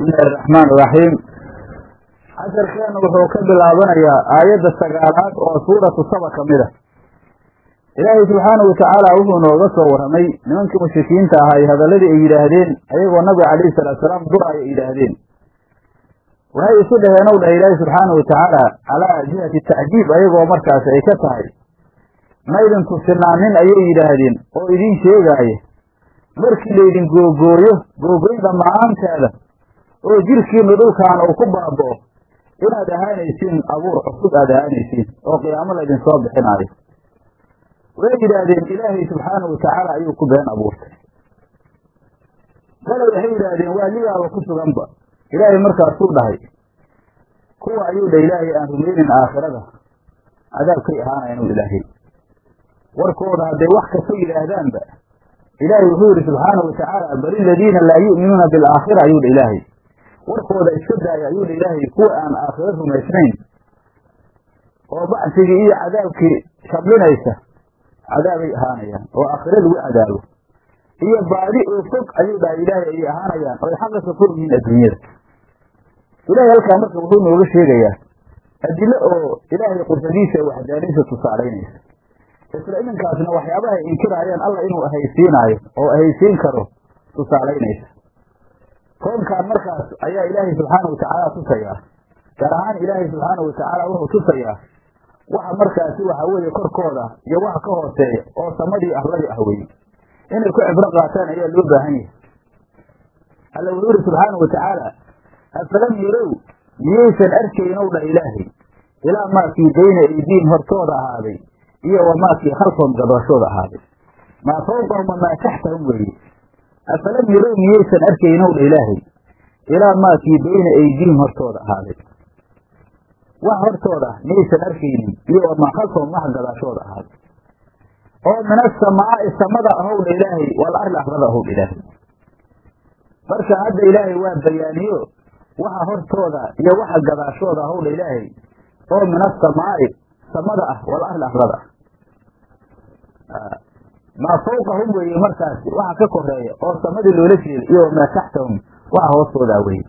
bismillahi araxmaan iraxiim casharkeenu wuxuu ka bilaabanayaa aayadda sagaalaad oo suuratu saba ka mid a ilaahay subxaanahu watacaala wuxuu nooga soo warramay nimankii mushrikiinta ahaa hadalladii ay yidhaahdeen ayagoo nabiga calayhi salaatu salaam duraya ay yidhaahdeen waxay isu dhaheen ow dhahay ilaahay subxaanahu watacaala calaa jihati tacjiib ayagoo markaas ay ka tahay maydin tusinaanin ayay yidhaahdeen oo idiin sheegaaya markii laydin googooyo googoyn dhammaanteeda oo jirkiinu dhulkaana uu ku baaba'o inaad ahaanaysiin abuur cusub aad ahaanaysiin oo qiyaamo laydin soo bixinaayo way yidhaahdeen ilaahay subxaanahu watacaala ayuu ku been abuurtay bale waxay yidhaahdeen waa ligaaba ku suganba ilaahay markaasuu dhahay kuwa ayuu dha ilaahay aan rumaynin aakhirada cadaabkay ahaanayan ilaahay warkooda hadday wax kasta yidhaahdaanba ilaahay wuxuu yidhi subxaanahu watacaala bal iladiina laa yu'minuuna bilaakhira ayuu dha ilaahay warkooda iska daaya ayuu dha ilaahay kuwa aan aakhiro rumaysnayn oo bacsigii iyo cadaabkii shablinaysa cadaabay ahaanayaan oo aakhiro lagu cadaabo iyo baadi oo fog ayuu dhahay ilaahay ayay ahaanayaan oo ay xaqa ka fog yihiin adduunyada ilaahay halkaa marka wuxuu nooga sheegayaa adilo oo ilaahay qursadiisa waxdaaniisa tusaalaynaysa isla iminkaasna waxyaabaha ay inkiraayaan alla inuu ahaysiinaayo oo ahaysiin karo tusaalaynaysa koonkaan markaas ayaa ilaahay subxaanahu watacaala tusayaa gaar ahaan ilaahay subxaanahu watacaala wuxuu tusayaa waxa markaasi waxa weeye korkooda iyo waxa ka hooseeya oo samadii arladii ah weye inay ku cibro qaataan ayaa loo baahan yahay alla wuxuu yihi subxaanahu watacaala afalam yarow miyaysan arkaynow dha ilaahay ilaa maakii bayna aydiin hortooda ahaaday iyo wamaakii khalfahum gadaashooda ahaaday maa fawqahum wamaa taxtahum weeye afalam yarow miyaysan arkaynow dha ilaahay ilaa maakii bayna aydiihim hortooda ahaaday wax hortooda miyaysan arkaynin iyo wamaa khalfahum wax gadaashooda ahaaday oo min asamaa'i samada ahow dha ilaahay wal arli arlada ahow dha ilaahay marka hadda ilaahay waa bayaaniyo waxa hortooda iyo waxa gadaashooda ahow dha ilaahay oo min asamaa'i samada ah wal arli arlada ah maa fawqahum weeye markaasi waxa ka koreeya oo samadii loola jeeda iyo wamaa taxtahum waxa hoostoodaa weye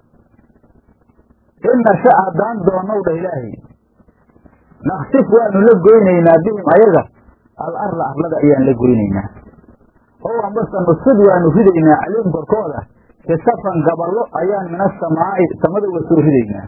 in nasha haddaan doonow dha ilaahay naksif waanu la goynaynaa bihim ayaga al arla arlada ayaan la goynaynaa oo ambase nusfid waanu ridaynaa calayhim korkooda kisafan gaballo ayaan min asamaa'i samada uga soo ridaynaa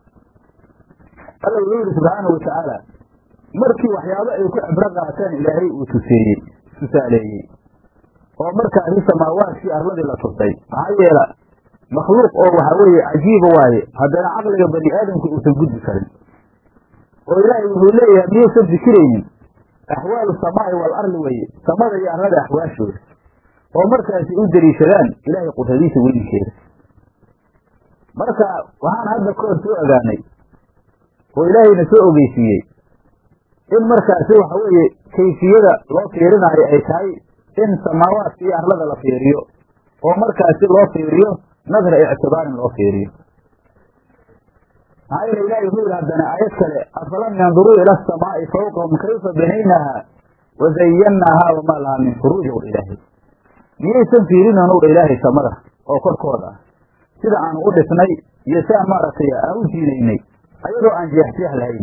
alla wuxuu yihi subxaanahu watacaala markii waxyaabo ay ku cibro qaateen ilaahay uu tuseeyey tusaaleeyey oo markaasi samaawaadkii arladii la tusay maxaa yeela makhluuq oo waxaa weeye cajiiba waaye haddana caqliga bani aadamka uusan gudbi karin oo ilaahay wuxuu leeyahay miyaysan fikiraynin axwaalu samaa'i wal arli weye samada iyo arlada axwaashooda oo markaasi u deliishadaan ilaahay qudradiisa weynikeeda marka waxaan hadda kahor soo ogaanay oo ilaahayna soo ogeysiiyey in markaasi waxa weeye kayfiyada loo fiirinaayo ay tahay in samaawaadka iyo arlada la fiiriyo oo markaasi loo fiiriyo nadra ictibaarin loo fiiriyo maxaa yeele ilahi wuxuu yihi haddana aayad kale afalam yanduruu ila asamaa'i fawqahum kayfa banaynaaha wa zayannaahaa wamaa lahaa min furuuj ow dha ilaahay miyaysan fiirinoon ow dha ilaahay samada oo korkooda ah sida aanu u dhisnay iyo si aan maaragtay aan u jiinaynay ayadoo aan jeexjeex lahayn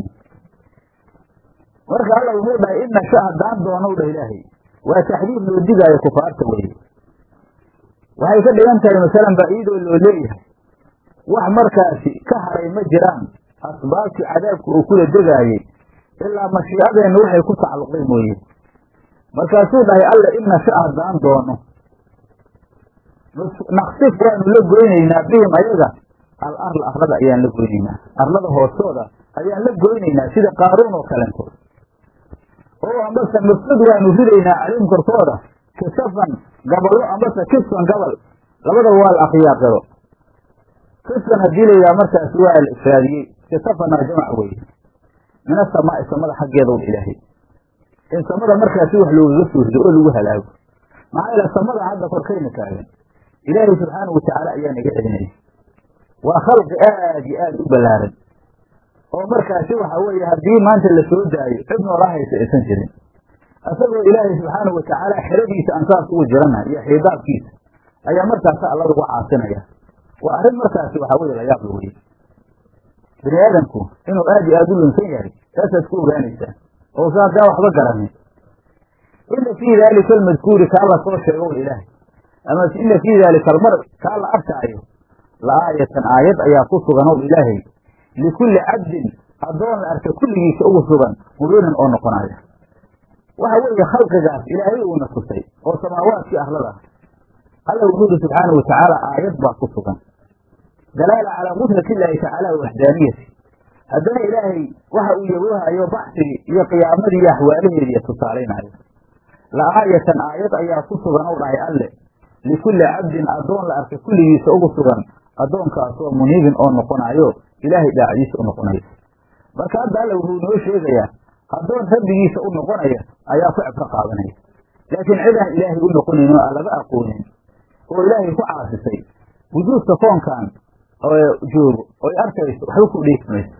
marka alla wuxuu dhahay in nasha haddaan doonow dha ilaahay waa taxdiid loo digaayo kufaarta weye waxay ka dhigan tahay masalan baa iyadoo loo leeyahay wax markaasi ka haray ma jiraan asbaabtii cadaabka uu kula degaayey ilaa mashiicadeenna waxay ku tacalluqday mooye markaasuu dhahay alla in nasha haddaan doono naksif waanu la goynaynaa bihim ayaga al arla arlada ayaan la goynaynaa arlada hoostooda ayaan la goynaynaa sida qaaruun oo kalentood oo ambase nusfid waanu ridaynaa calayhim korkooda kisafan gaballo ambase kisfan gabal labadaba waa la akriyaaqiro kisfan haddii layidhaha markaasi waa la ifraadiyey kisafana jamac weeye min asamaa'i samada xaggeedow ilaahay in samada markaasi wax loogaga soo rido oo lagu halaago maxaa yeele samada hadda korkayna taagan ilaahay subxaanahu watacaala ayaa naga celinaya waa khalqi aad iyo aad u ballaaran oo markaasi waxa weeye haddii maanta la soo daayo cid noola haysa aysan jirin isagoo ilaahay subxaanahu watacaala xeradiisa aan saas ugu jirana iyo xiidaabkiisa ayaa markaasa alla lagu caasinaya waa arrin markaasi waxaa weye layaab la weye bini aadamku inuu aad iyo aada u lunsan yahay taasaad ku ogaanaysaa ousa haddaa waxba garanin ina fii daalika almadkuuri kaa la soo sheego wal ilaahay ama ina fii daalika almar kaa la arkaayo la aayatan aayad ayaa ku sugan ow ilaahay likulli cabdin addoon la arka kulligiisa ugu sugan mubiinan oo noqonaya waxa weeye khalqigaas ilaahay uuna tusay oo samaawaadkii arlada alla wuxuu yihi subxaanau watacaala aayad baa ku sugan dalaala calaa qudrati illaahi tacaala waxdaaniyati haddana ilaahay waxa uu yawoohayo baxsigii iyo qiyaamadii iyo axwaalaheediiyo tusaalaynaayo la aayatan aayad ayaa ku sugan ou dhahay alle likulli cabdin addoon la arka kulligiisa ugu sugan addoonkaasoo muniibin oo noqonaayo ilaahay daacdiisa u noqonayo marka hadda alle wuxuu noo sheegayaa addoon rabbigiisa u noqonaya ayaa ku cibro qaadanaya laakiin cidaan ilaahay u noqonayn oo aan laga aqoonin oo ilaahay ku caasisay wujuudka koonkan joogo oy arkayso waxba ku dheefi mayso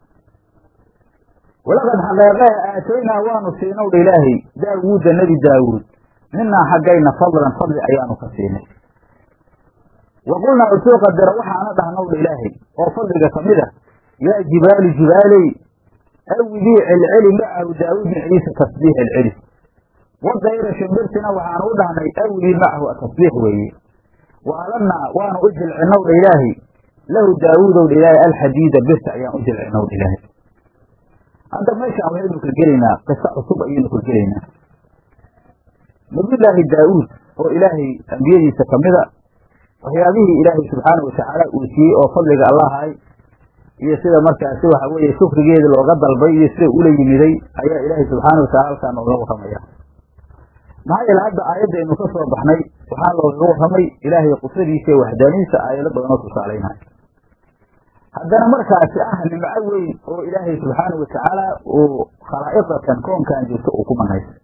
walaqad xaqeeqeha aataynaa waanu siinow dha ilaahay daawuuda nebi daawuud minaa xaggayna fadlan fadli ayaanu ka siinay wa qulnaa usuu qadara waxaana dhahnow dha ilaahay oo fadliga ka mid a yaa jibaalu jibaaley awidii celceli macahu daawuud miciisa tasbiix celceli wadayra shimbirtina waxaanu u dhahnay awidii macahu tasbiix weeye waalanaa waanu u jilcinow dha ilaahay lahu daawuudow dha ilaahay alxadiida birta ayaan u jilcinow dha ilaahay hadda meeshaan waxaynu ka gelaynaa qiso cusub ayaynu ka gelaynaa nabiyullaahi daawuud oo ilaahay ambiyadiisa ka mida waxyaabihii ilaahay subxaanau watacaala uu siiyey oo fadliga allahay iyo sida markaasi waxa weeye shukrigeeda looga dalbay iyo sida ula yimiday ayaa ilaahay subxaana watacala halkaa nooga warramaya maxaa yeele hadda aayadaynu ka soo baxnay waxaa loogaga warramay ilaahay qudradiisa iyo waxdaanidiisa aayado badanoo tusaalaynaya haddana markaasi ah nimco weyn oo ilaahay subxaana watacaala uu khalaa'iqatan koonkan jirto uu ku manaysay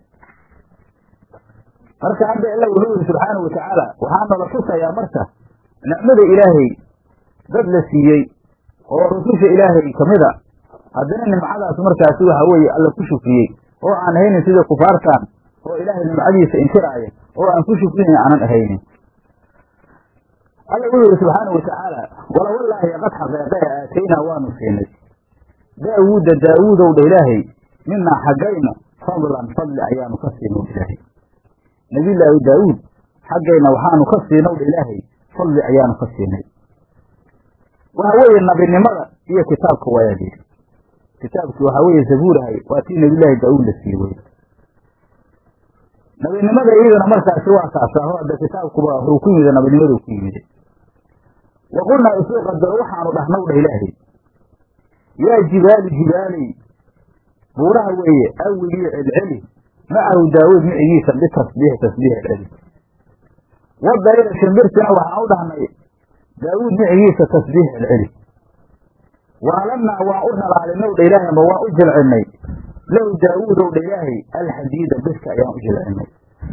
marka hadda ila wuxuu yihi subxaana watacaala waxaa nala tusayaa marka nicmada ilaahay dad la siiyey oo rususha ilaahay kamida haddana nimcadaas markaasi waxa weeye alla ku shukriyey oo aan ahaynin sida kufaartan oo ilaahay nimcadiisa inkiraaya oo aan ku shukrinayn aanan ahaynin alla wuxuu yihi subxaana watacaala wala wallaahi qad xaqeeqee aataynaa waanu siinay daawuuda daawuudow dha ilaahay minaa xaggayna fadlan fadli ayaanu ka siinow ilaahay nabiyullaahi daawuud xaggayna waxaanu ka siinow dha ilaahay fadli ayaanu ka siinay waxa weeye nabinimada iyo kitaabka waayaa layidhi kitaabkii waxaa weeye zabuurahay waa tii nabiyullaahi daawuud la sii wey nabinimada iyaduna markaasi waa kaasaaho hadda kitaabkuba wuxuu ku yimid nabinimadu ku yimid wa qulnaa isuu qadaro waxaanu dhahnow dha ilaahay yaa jibaalu jibaaley buuraha weeye awigii celceli macahu daawuud micigiisa bitasbiix tasbiix celceli wadayra shimbirtina waxaan u dhahnay daawuud micigiisa tasbiix celceli waalanaa waan u dhalaalinow dha ilaahay amba waan u jilcinay lahu daawuudow dha ilaahay alxadiida birka ayaan u jilcinay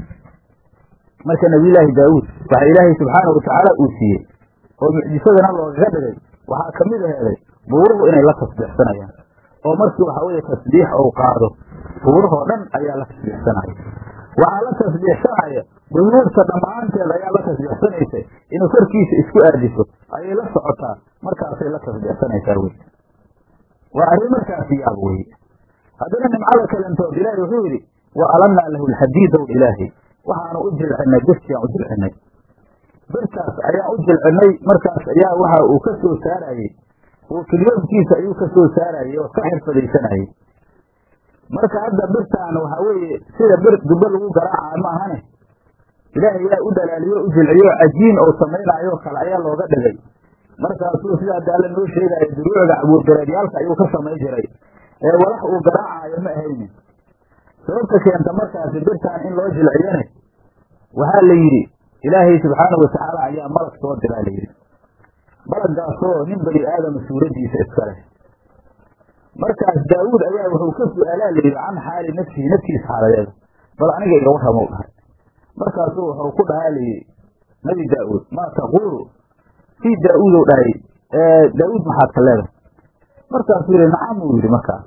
marka nabiyullaahi daawuud waxa ilaahay subxaana watacaala uu siiyey oo mucjisadana loogaga dhigay waxaa ka mid aheeday buuruhu inay la tasbiixsanayaan oo markii waxa weeye tasbiix ou qaado buurahoo dhan ayaa la tasbiixsanaya waxaa la tasbiixsanaya buyuurta dhammaanteed ayaa la tasbiixsanaysa inuu korkiisa isku aadiso ayay la socotaa markaasay la tasbiixsanaysaa wey waa arrin markaasi yaab weye haddana nimcada kalentood ilaahay wuxuu yidhi wa alanaa lahu alxadiidow ilaahay waxaanu u jilcinay birtiaan u jilcinay birtaas ayaan u jilcinay markaas ayaa waxa uu ka soo saarayey oo kilyoonkiisa ayuu ka soo saarayey oo ka xirfadaysanayey marka hadda birtaan waxaa weeye sida bir dubbe lagu garaaca ma ahane ilaahay yaa u dhalaaliyo u jilciyo cajiin oo samaynaayo kale ayaa looga dhigay markaasuu sida hadda alla noo sheegaayo duruucda cabuurgareedyaalka ayuu ka samayn jiray ee walax uu garaacaayo ma ahaynin sababta keenta markaasi birtaan in loo jilciyane waxaa la yidhi ilaahay subxaanau watacaala ayaa malag soo diraa la yidhi malaggaasoo nin bani aadama suuraddiisa iska leh markaas daawuud ayaa wuxuu ka su-aalaa layidhi can xaali nafsihi naftiisa xaaladeeda bal aniga iga warramou dhahay markaasuu wuxuu ku dhahaa layidhi nabi daa'uud maa taquulu fii daa'uudow dhahay daawuud maxaad ka leedahay markaasuu yidhi nacam uu yidhi markaas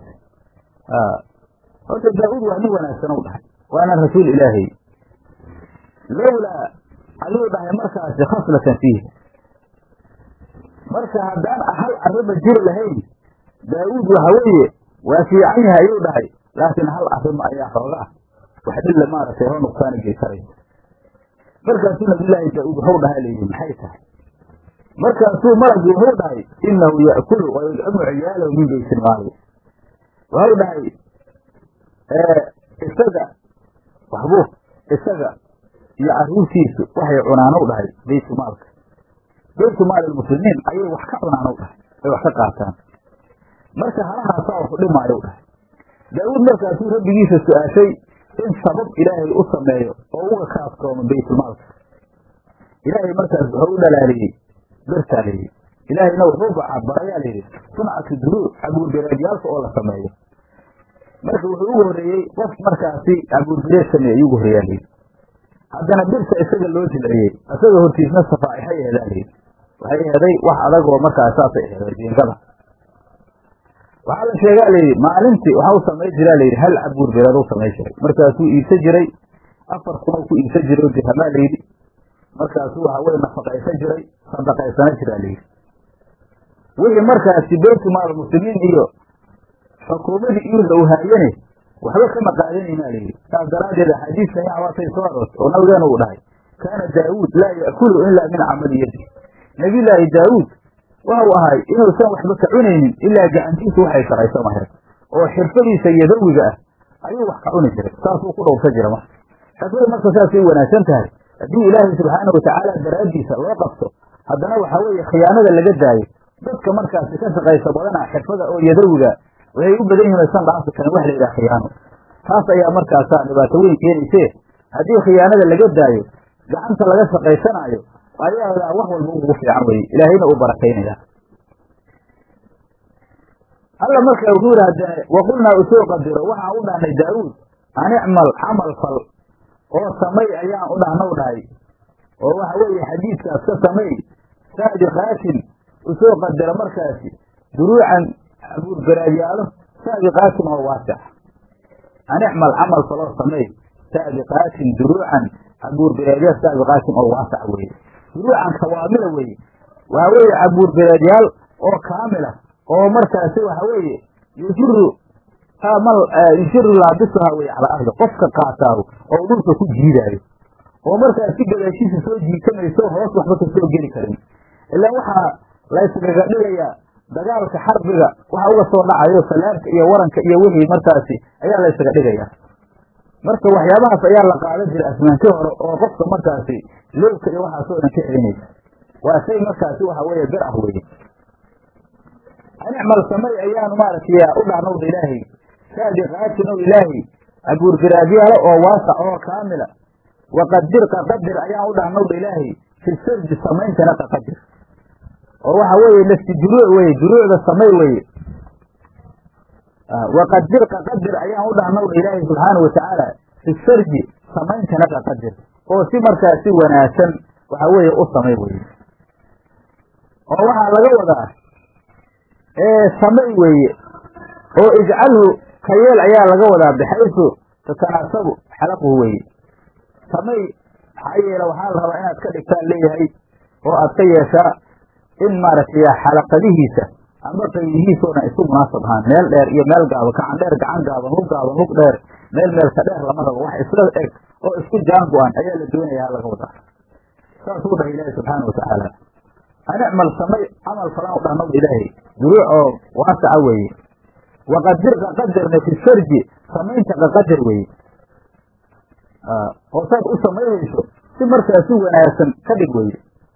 horta daa'uud waa nin wanaagsan u dhahay waana rasuul ilaahay lowlaa ayuu dhahay markaasi khaslatan fiihi marka haddaan hal arriba jiri lahayn daawuud waxa weeye waa fiican yahay ayuu dhahay laakiin hal arrima ayaa xoogaa wax dhilla maaragtay hoo nuqsaani geysanay markaasuu nabiyullaahi daawuud wuxuu dhahay layidhi maxay tahay markaasuu malagii wuxuu dhahay inahu ya'kulu wa yudcimu ciyaalahu min baytilmaali wuxuu dhahay isaga waxbuu isaga iyo carruurtiisu waxay cunaanow dhahay baytulmaalka baytumaal lmuslimiin ayay wax ka cunaanow dhahay ay wax ka qaataan marka halahaasaa waxu dhimaayow dhahay daawuud markaasuu rabbigiisa su-aashay in sabab ilaahay u sameeyo oo uga ka askoomo baytulmaalka ilaahay markaas wuxuu u dhalaaliyey bertaa layidhi ilaahayna wuxuu barayaa layidhi suncatu duruur cabuurbereedyaalka oo la sameeyo marka wuxuu ugu horreeyey qof markaasi cabuurbereed sameeye ayuu ugu horreeyaa layidhi haddana birta isaga loo jilciyey isaga hortiisna safaaixay ehedaa layidhi waxay eheday wax adag oo markaas saasay eheday jiingada waxaa la sheegaa layidhi maalintii waxa u samay jiraa layidhi hal cabuur bereed u samay jiray markaasuu iibsa jiray afar kunoo ku iibsa jiray oo dirhamaa layidhi markaasuu waxa weye nafaqaysan jiray sadaqaysana jiraa layidhi wixii markaasi baytumaal muslimiin iyo xukuumadii iirda u haayane waxba kama qaadanayna layidhi saas daraaddeed axaadiiskan yawaatay soo aroortay oo nabigeena uu dhahay kaana daawuud laa ya'kulu ilaa min camali yadi nebiyullaahi daawuud waxau ahay inuusan waxba ka cunaynin ilaa gacantiisu waxay shaqaysan lahayd oo xirfadiisa yadawiga ah ayuu wax ka cuni jiray saasuu ku dhowrsan jira marka xirfada marka saasay wanaagsan tahay haddii ilaahay subxaana watacaala daraaddiisa loo qabto haddana waxaa weeye khiyaanada laga daayo dadka markaasi ka shaqaysa badana xirfada oo yadawiga waxay u badan yihin aysan dhaafi karin wax la yidhaha khiyaano taas ayaa markaasaa dhibaato weyn keenayse haddii khiyaanada laga daayo gacanta laga shaqaysanaayo ayaa wax walba ugu fiican weye ilaahayna uu barakaynaya alla markaa wuxuu yidhi haddee waqulnaa usoo qadiro waxaan u dhahnay daawuud an icmal camal fal oo samay ayaan u dhahnaw dhahay oo waxa weeye xadiidkaas ka samay saabiqaatin usoo qadira markaasi duruucan abuurgaraadyaalo saabiqaatin oo waasic an icmal camal faloo samay saabiqaatin duruucan abuurgaraadyaal saabiqaatin oo waasac weeye duruucan kawaamila weeye waxa weeye abuurgaraadyaal oo kaamila oo markaasi waxa weeye yusiru mal yusiru laabisuha weye calaa ardi qofka qaataahu oo dhulka ku jiidaayo oo markaas si gadaashiisa soo jiitamayso hoos waxba ka soo geli karin ilaan waxaa layskaga dhigayaa dagaalka xarbiga waxa uga soo dhacayo salaamka iyo waranka iyo wixii markaasi ayaa laysaga dhigayaa marka waxyaabahaas ayaa la qaadan jiray asmaantii hore oo qofka markaasi lowka iyo waxaasoo dhan ka celinaysa waa shay markaasi waxa weeye bir ah weye anicmal samay ayaanu maaragtay u dhahnowda ilaahay saabiqaatin ow ilaahay abuurgaraadyaalo oo waasac oo kaamila waqadir qaqadir ayaan u dhahnowda ilaahay fi sardi samayntana qaqadir oo waxa weeye nafsi juruuc weye juruucda samay weye waqadir qaqadir ayaan u dhahnowda ilaahay subxaanau watacaala fi sardi samayntana qaqadir oo si markaa si wanaagsan waxa weeye u samay weye oo waxaa laga wadaa samay weeye oo ijcalhu ka yeel ayaa laga wadaa bixaysu tatanaasabu xalaquhu weeye samay maxaa yeele waxaa la rabaa inaad ka dhigtaan leeyahay oo aad ka yeeshaa in maaragtay xalaqadihiisa ama qaybihiisoo dhan isku munaasab ahaan meel dheer iyo meel gaaban gacan dheer gacan gaaban hug gaaban hug dheer meel meelka dheer lama rabo wax isla eg oo isku jaan go-an ayaa la doonayaa laga wadaa saasuu dhahay ilaahi subxaana watacaala anicmal samay camal falan u dhahnow ilaahay duruuc oo waasaca weeye waqadir qaqadirna fi sarji samaynta qaqadir weeye oo saad u samaynayso si markaa si wanaagsan ka dhig weye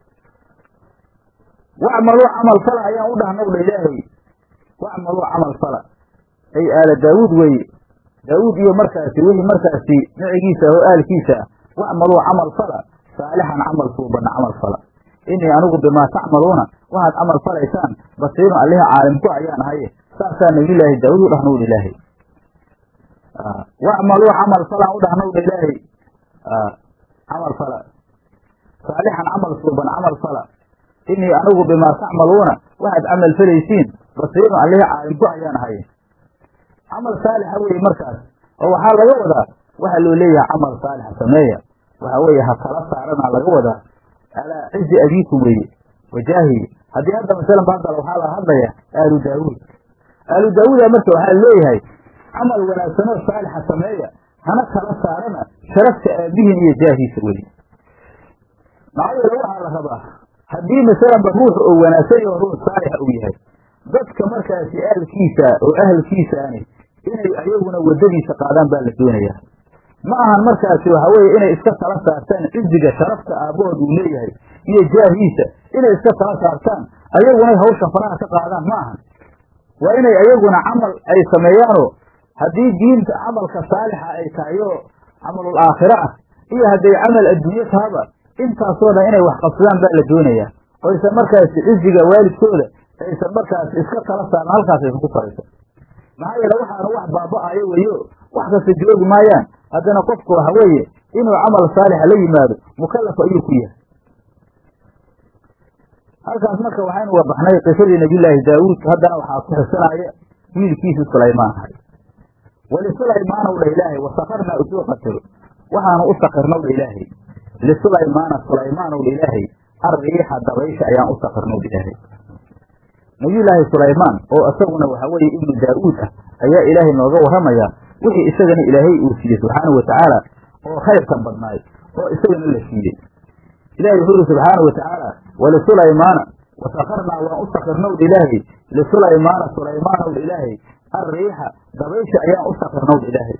wacmaluu camal fala ayaan u dhahnowdha ilaahay wacmaluu camal fala ay aala daawuud weeye daawuud iyo markaasi wixii markaasi nicigiisa oo aalkiisa ah wacmaluu camal fala saalixan camal suubana camal fala inii anigu bimaa tacmaluuna waxaad camal falaysaan basiirun allihi caalimku ayaan ahaye saasaa nabiyulaahi daawuud u dhahnowdha ilaahay wacmaluu camal falan u dhahnowdha ilaahay camal fala saalixan camal suuban camal fala inii anigu bimaa tacmaluuna waxaad camal falaysiin basiirun allihi caalimku ayaan ahaye camal saalixa weeye markaas oo waxaa laga wadaa waxaa loo leeyahay camal saalixa sameeya waxaa weeye ha kala saarana laga wadaa alaa cizi abiikum weeye wajaahi haddii hadda masalan baadal waxaa la hadlaya aalu daawuud aalu daawuuda marka waxaa leeyahay camal wanaagsanoo saalixa sameeya hana kala saarana sharafta aabihiin iyo jaahiisa weli maxaa yeele waxaa la rabaa haddii masalanba ruux oo wanaagsan iyo ruux saalixa uu yahay dadka markaasi aalkiisa oo ahalkiisaani inay ayaguna waddadiisa qaadaan baa la doonayaa ma ahan markaasi waxa weeye inay iska tala saartaan ciziga sharafta aabbahood uu leeyahay iyo jaahiisa inay iska tala saartaan ayaguna hawshan faraha ka qaadaan ma ahan waa inay ayaguna camal ay sameeyaanoo haddii diinta camalka saalixa ay tahay oo camalul aakhira ah iyo hadday camal adduunye tahaba intaasoo dhan inay wax qabsadaan baa la doonayaa oo aysan markaasi ciziga waalidkooda aysan markaasi iska tala saaran halkaas aysan ku sarayso maxaa yeele waxaana wax baaba'ayo weyo wax kasta joogi maayaan haddana qofku waxa weeye inuu camal saalixa la yimaado mukallaf ayuu ku yahay halkaas marka waxaynu wabaxnay qisadii nabiyullaahi daawuud haddana waxaa ku xisanaya wiilkiisii sulaymaan ahay walisulaymana u dha ilaahay wasakarnaa usoo qatiro waxaanu u sakirnaw dha ilaahay lisulaymaana sulaymaanow dha ilaahay arriixa dabaysha ayaan u sakirnaw dha ilaahay nabiyullaahi sulaymaan oo isaguna waxa weeye ibnu daa'uud ah ayaa ilaahay nooga warramaya wixii isagana ilaahay uu siiyey subxaanau watacaala oo khayrka badnaay oo isagana la siiyey ilahi wuxuu yidhi subxaanau watacaala wlisulaymaana wasakarnaa waan u sakirnowdha ilaahay lisulaymaana sulaymaanowdha ilaahay arriixa dabaysha ayaan u sakirnowdha ilaahay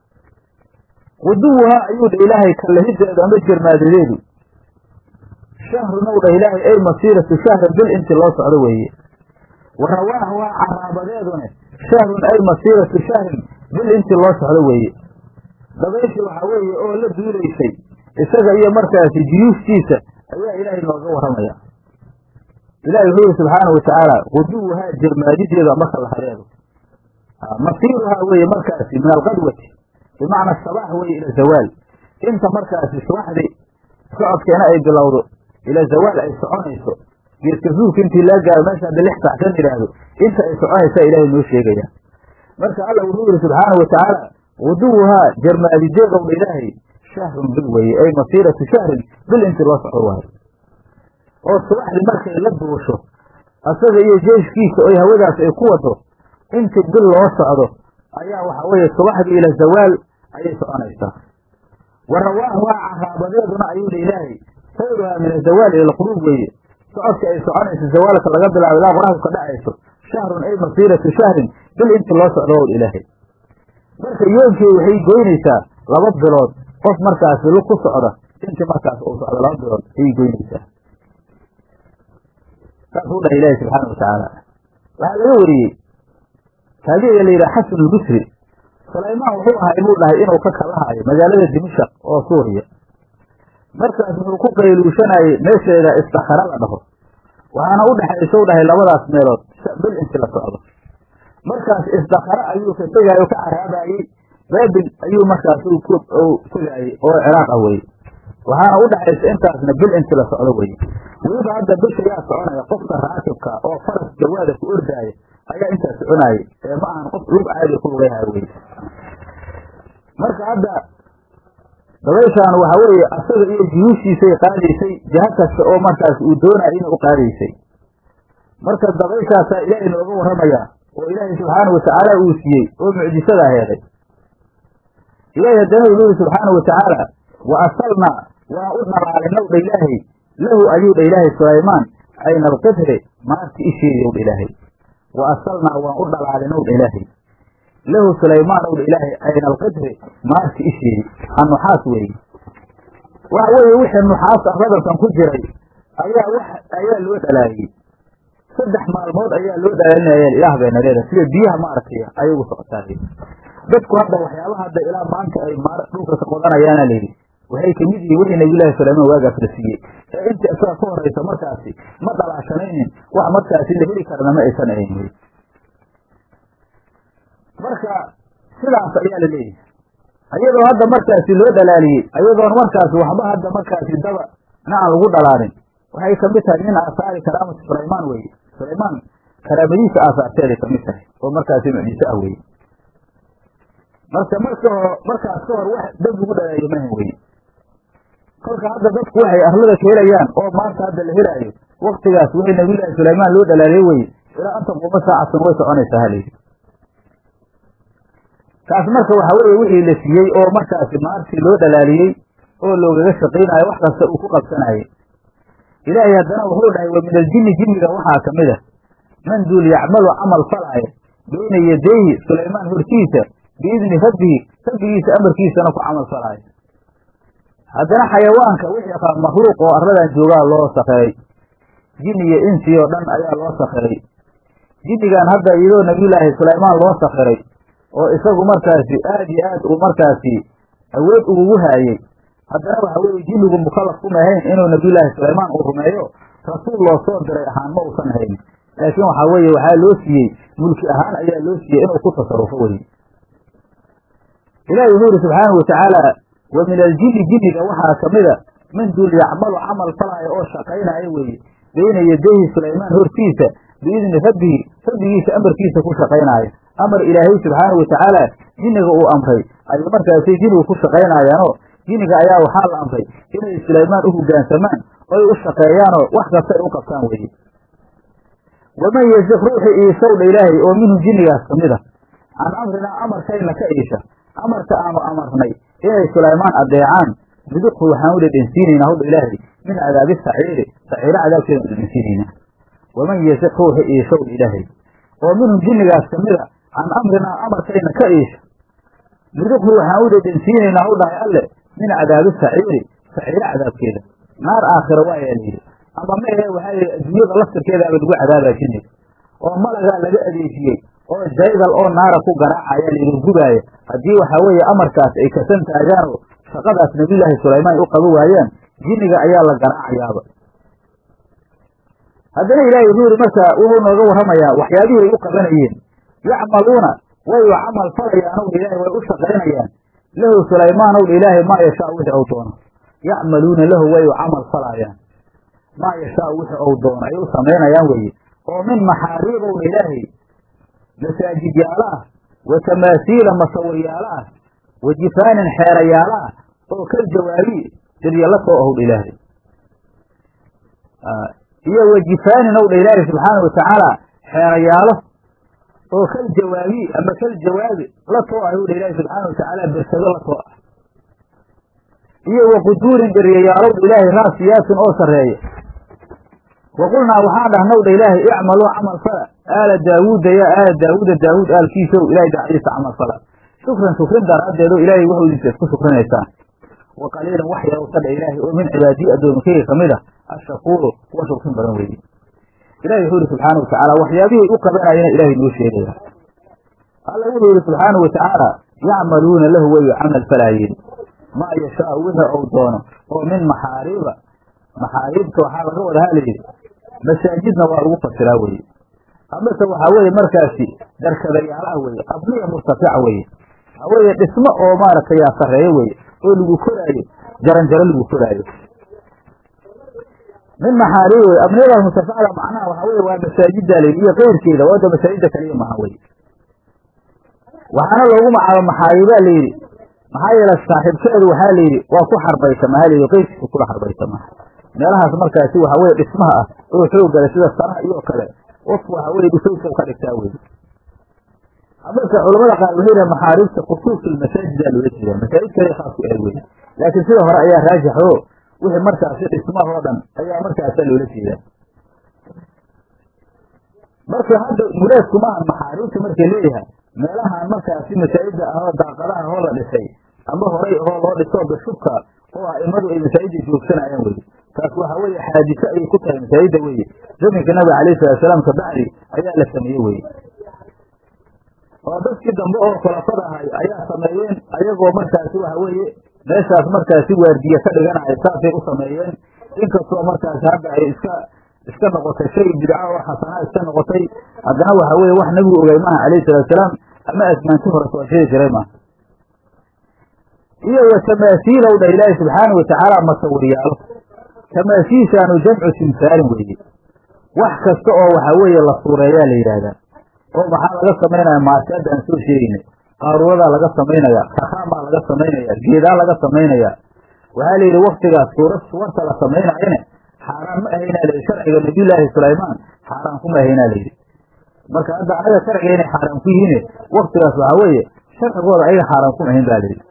quduwuhaa ayuu dha ilaahay kallahideedu ama jermaadadeedu shahrunowdha ilaahay ay masiiratu shahrin bil intii loo socdo weeye wa rawaaxuhaa caraabadeedune shahrun ay masiiratu shahrin bil intii loo socdo weeye dabayshii waxaa weeye oo la duulaysay isaga iyo markaasi juyuustiisa ayaa ilaahay nooga warramaya ilahi wuxuu yihi subxaana watacaala quduwuhaa jermaadideedu ama kallahadeedu masiiruhaa weeye markaasi min alqadwati bimacna sabaax weeye ila zawaal inta markaasi subaxdii socodkeena ay bilowdo ila zawaal ay soconayso geeska zuulka intii laa gaaro meesha hadda lix sax kan yidhaahdo inta ay soconaysaa ilaahay noo sheegaya marka alla wuxuu yihi subxaana watacaala quduwuhaa jermaadideedowdha ilaahay shahrun bil weeye ay masiiratu shahrin bil intii loo socdo waayo oo subaxdii markay la duusho asaga iyo jeeshkiisa oy hawadaas ay ku wado intii bil loo socdo ayaa waxa weeye subaxdii ila zawaal ayay soconaysaa wa rawaaxuhaa caraabadeeduna ayuu dha ilaahay sayruhaa min azawaal ila alquruub weeye socodka ay soconayso zawaalka laga bilaabo ilaa qoraxdu ka dhacayso shahrun ay masiiratu shahrin bil intii loo socdo ow ilaahay marka yoomkii waxay goynaysaa laba bilood qof markaasi lug ku socda intii markaas uu socdo laba bilood ayay goynaysaa saasuu dhahay ilaahi subxaana watacaala waxaa laga wariyey taabiciga la yidhaha xasan albisri sulaymaan wuxuu ahay buu dhahay inuu ka kalahaayo magaalada dimashaq oo suuriya markaas wuxuu ku qayluushanayey meesheeda istakara la dhaho waxaana u dhexaysa u dhahay labadaas meelood bil intii la socdo markaas istakara ayuu ka tegaayo ka caraabayey baabil ayuu markaas tegaayey oo ciraaq ah weye waxaana u dhexaysa intaasna bil intii la socdo weye weliba hadda bisha yaa soconaya qofka raakibka oo faras jawaada ku ordaaya ayaa intaas soconaayey ee ma ahan qof lug caadiga ku lugayhaya weye marka hadda dabayshaan waxa weeye asaga iyo juyuushiisay qaadaysay jaha kasta oo markaas uu doonaya inay u qaadaysay marka dabayshaasaa ilaahay nooga warramayaa oo ilaahay subxaana watacaala uu siiyey oo mucjisadaa heeday ilaahay haddana wuxuu yihi subxaana watacaala wa asalnaa waan u dhalaalinow dha ilaahay lahu ayuu dha ilaahay sulaymaan cayna alqidri maarti isheediyow dha ilaahay wa asalnaa waan u dhalaalinow dha ilaahay lahu sulaymaanow dha ilaahay cayna alqidri maarti isheedi annuxaas weeye waxa weeye wixii nuxaas ah radalkan ku jiray ayaa wax ayaa loo dhalaaliyey saddex maalmood ayaa loo dhalaalinaya ilaah bayna leedahay sida biyaha maaragtay ayay ugu socotaay dadku hadda waxyaabaha hadda ilaa maanta ay dhulka ka qodanayaana layidhi waxay kamid yihiin wixii nabiyullaahi sulaymaan waagaas la siiyey ee intii isaga ka horaysa markaasi ma dhalaashanaynin wax markaasi la heli karana ma aysan ahayn wy marka sidaas ayaa la leeyahay ayadoo hadda markaasi loo dhalaaliyey ayadoon markaasi waxba hadda markaasi daba na aan lagu dhalaalin waxay kamid tahay min aasaari karaamati sulaymaan weye sulaymaan karaamadiisa aasaarteeday kamid tahay oo markaasi mucjiso ah weye marka marka markaas ka hor wax dab lagu dhalaaliyo mahan weye kolka hadda dadku waxay arlada ka helayaan oo maanta hadda la helaayo waktigaas wixii nabiyullaahi sulaymaan loo dhalaaliyey weye ilaa an taquuma saacatun way soconaysaa halayidhi taas marka waxa weeye wixii la siiyey oo markaasi maartii loo dhalaaliyey oo loogaga shaqaynayo wax kasta uu ku qabsanayay ilaahay haddana wuxuu dhahay wa min aljinni jinniga waxaa ka mid a man duul yacmalu camal falaaya bayna yadayhi sulaymaan hortiisa biidni rabbihi rabbigiisa amarkiisana ku camal falaayo haddana xayawaanka wixii makhluuq oo arladan joogaa loo sakiray jin iyo insi oo dhan ayaa loo sakiray jinnigan hadda iyadoo nabiyullaahi sulaymaan loo sakiray oo isagu markaasi aad iyo aad uu markaasi awood ugugu haayey haddana waxa weeye jinnigu mukallaf kuma ahayn inuu nabiyullaahi sulaymaan uu rumeeyo rasuul loo soo diray ahaan ma uusan ahayn laakiin waxaa weeye waxaa loo siiyey mulki ahaan ayaa loo siiyey inuu ku tasarufo weye ilahi wuxuu yidhi subxaanahu watacaala wa min aljinni jinniga waxaa ka mida min duul yacmalu camal falaayo oo shaqaynaayo weeye bayna yadayhi sulaymaan hortiisa biidni rabbihi rabbigiisa amarkiisa ku shaqaynaayo amar ilaahay subxaanahu watacaala jinniga uu amray ayay markaasay jinnigu ku shaqaynayaanoo jinniga ayaa waxaa la amray inay sulaymaan u hoggaansamaan oy u shaqeeyaanoo wax kasta ay u qabtaan weeye waman yasiq ruuxii iishowdha ilaahay oo minhu jinnigaas ka mid a can amrinaa amarkayna ka iisha amarka aanu amarnay inay sulaymaan adeecaan nuduqhu waxaan u dhedhensiinaynaa howdha ilaahay min cadaabi saciiri saciiro cadaabkeeda u dhedhensiinaynaa waman yasiq ruuxii iishowdha ilaahay oo minhum jinnigaas ka mid a can amrinaa amarkayna ka iisha nuduqhu waxaan u dhedhensiinaynaa hw dhahay alle min cadaabi saciiri saciiro cadaabkeeda naar aakhira waayaa layidhi ama ma ahe waxaa yidhi adduunyada laftirkeedaaba lagu cadaabaa jinniga oo malagaa laga adeejiyey oo jaydal oo naara ku garaacayaa layidhi gubaaya haddii waxaa weeye amarkaas ay kasan taagaanoo shaqadaas nabiyullaahi sulaymaan ay u qaban waayaan jinniga ayaa la garaacayaaba haddana ilaahay wuxuu yidhi marka wuxuu nooga warramayaa waxyaabihii ay u qabanayeen yacmaluuna way u camal falayaan ow ilaahay way u shaqaynayaan lahu sulaymaan ow ilaahay maa yashaa wixii ou doono yacmaluuna lahu way u camal falaayaan maa yashaa wixii ou doono ay u samaynayaan weeye oo min maxaariib ow ilaahay masaajidyaalo ah wa tamaasiila masawiryaalo ah wa jifaanin xeerayaalo ah oo kal jawaabi siryalla soo ahowdha ilaahay iyo wa jifaanin owdha ilaahay subxaana watacaala xeerayaalo oo kal jawaabi ama kal jawaabi la too ah owdha ilaahay subxaana watacaala bersado la too ah iyo wa quduurin dheriyayaalowdha ilaahay raasiyaatin oo sarreeya wa qulnaa waxaan dhahnowdha ilaahay icmaluu camal fala aala daawuuda yaa aala daawuuda daawuud aalkiisow ilahay dacdiisa camal fala shukran shukrin daraaddeed oo ilaahay wuxuu idinsa isku shukrinaysaan wa qaliilan wax yarow sadha ilaahay oo min cibaadiyi addoominkayga ka mid a ashakuuru kuwa shukrin badan weeye ilahi wuxuu yihi subxaana watacaala waxyaabihii u qabanayana ilahay noo sheegaya alla wuxuu yihi subxaana watacaala yacmaluuna lahu way camal falaayeen maa yashaau wixii ou doono oo min maxaariiba maxaariibta waxaa laga wada halayidhi masaajidna waa lagu fasiraa weye amase waxaa weeye markaasi darkadayaalaha weye abniya murtafica weye waxaa weeye dhismo oo maaragtay yaa sarreeyo weye oo lagu koraayo jaranjaro lagu koraayo min maxaariib wey abniyada murtaficada macnaha waxaa weye waa masaajidda layidhi iyo keyrkeeda waa wada masaajidda kaliya maha weye waxaana loogu magacaaba maxaariibaa layidhi maxaa yeele saaxiibkeedu waxaa layidhi waa ku xarbaysama ha layidhi qeyrkiisa kula xarbaysama meelahaas markaasi waxa weye dhismaha ah oo xoog gala sida saraha iyo kale qofku waxa weye dhusowsow ka dhigtaa wey amase culamada qaar waxay yidhaha maxaariibta khusuusi lmasaajidaa loola jeeda masaajid kale khaas ku ah wey laakiin sida hore ayaa raajix o wixii markaasi dhismahoo dhan ayaa markaasa loola jeedaa marka hadda muraadku maaha maxaariibta markay leeyahay meelahan markaasi masaajida ahoo daaqadaha hoo la dhisay ama horay hoo loo dhiso bashubka oo aimadu ay masaajida joogsanayaan weye taas waxaa weeye xaadise ayay ku tahay masaajida weye zaminka nabiga alayhi salaatusalaam kabacdi ayaa la sameeye weye oo dadkii dambe oo khulafada ahay ayaa sameeyeen ayagoo markaasi waxa weeye meeshaas markaasi waardiye ka dhiganaya saasay u sameeyeen inkastoo markaasi hadda ay iska iska noqotay shay bidca oo xasanaa iska noqotay haddana waxa weye wax nabigu ogay maaha alayhi salaatusalaam ama asmaanti hore soo sheegi jiray maaha iyo wa tamaasiilow dha ilaahi subxaana watacaala masawiryaalo tamaasiishaanu jamcu timsaalin weeye wax kasta oo waxa weeye la suureeyaa la yidhaahdaa oo maxaa laga samaynaya maarkaadda aan soo sheegaynay qaaruuradaa laga samaynaya rakaamaa laga samaynaya geedaa laga samaynaya waxaa la yidhi waktigaas suurad suwarta la samaynayana xaaraan ma ahaynaa layidhi sharciga nabiyullaahi sulaymaan xaaraan kuma ahaynaa layidhi marka hadda anaga sharciga inay xaaraan ku yihiin waktigaas waxaa weeye sharcigooda ayaga xaaraan kuma ahayn ba layidhi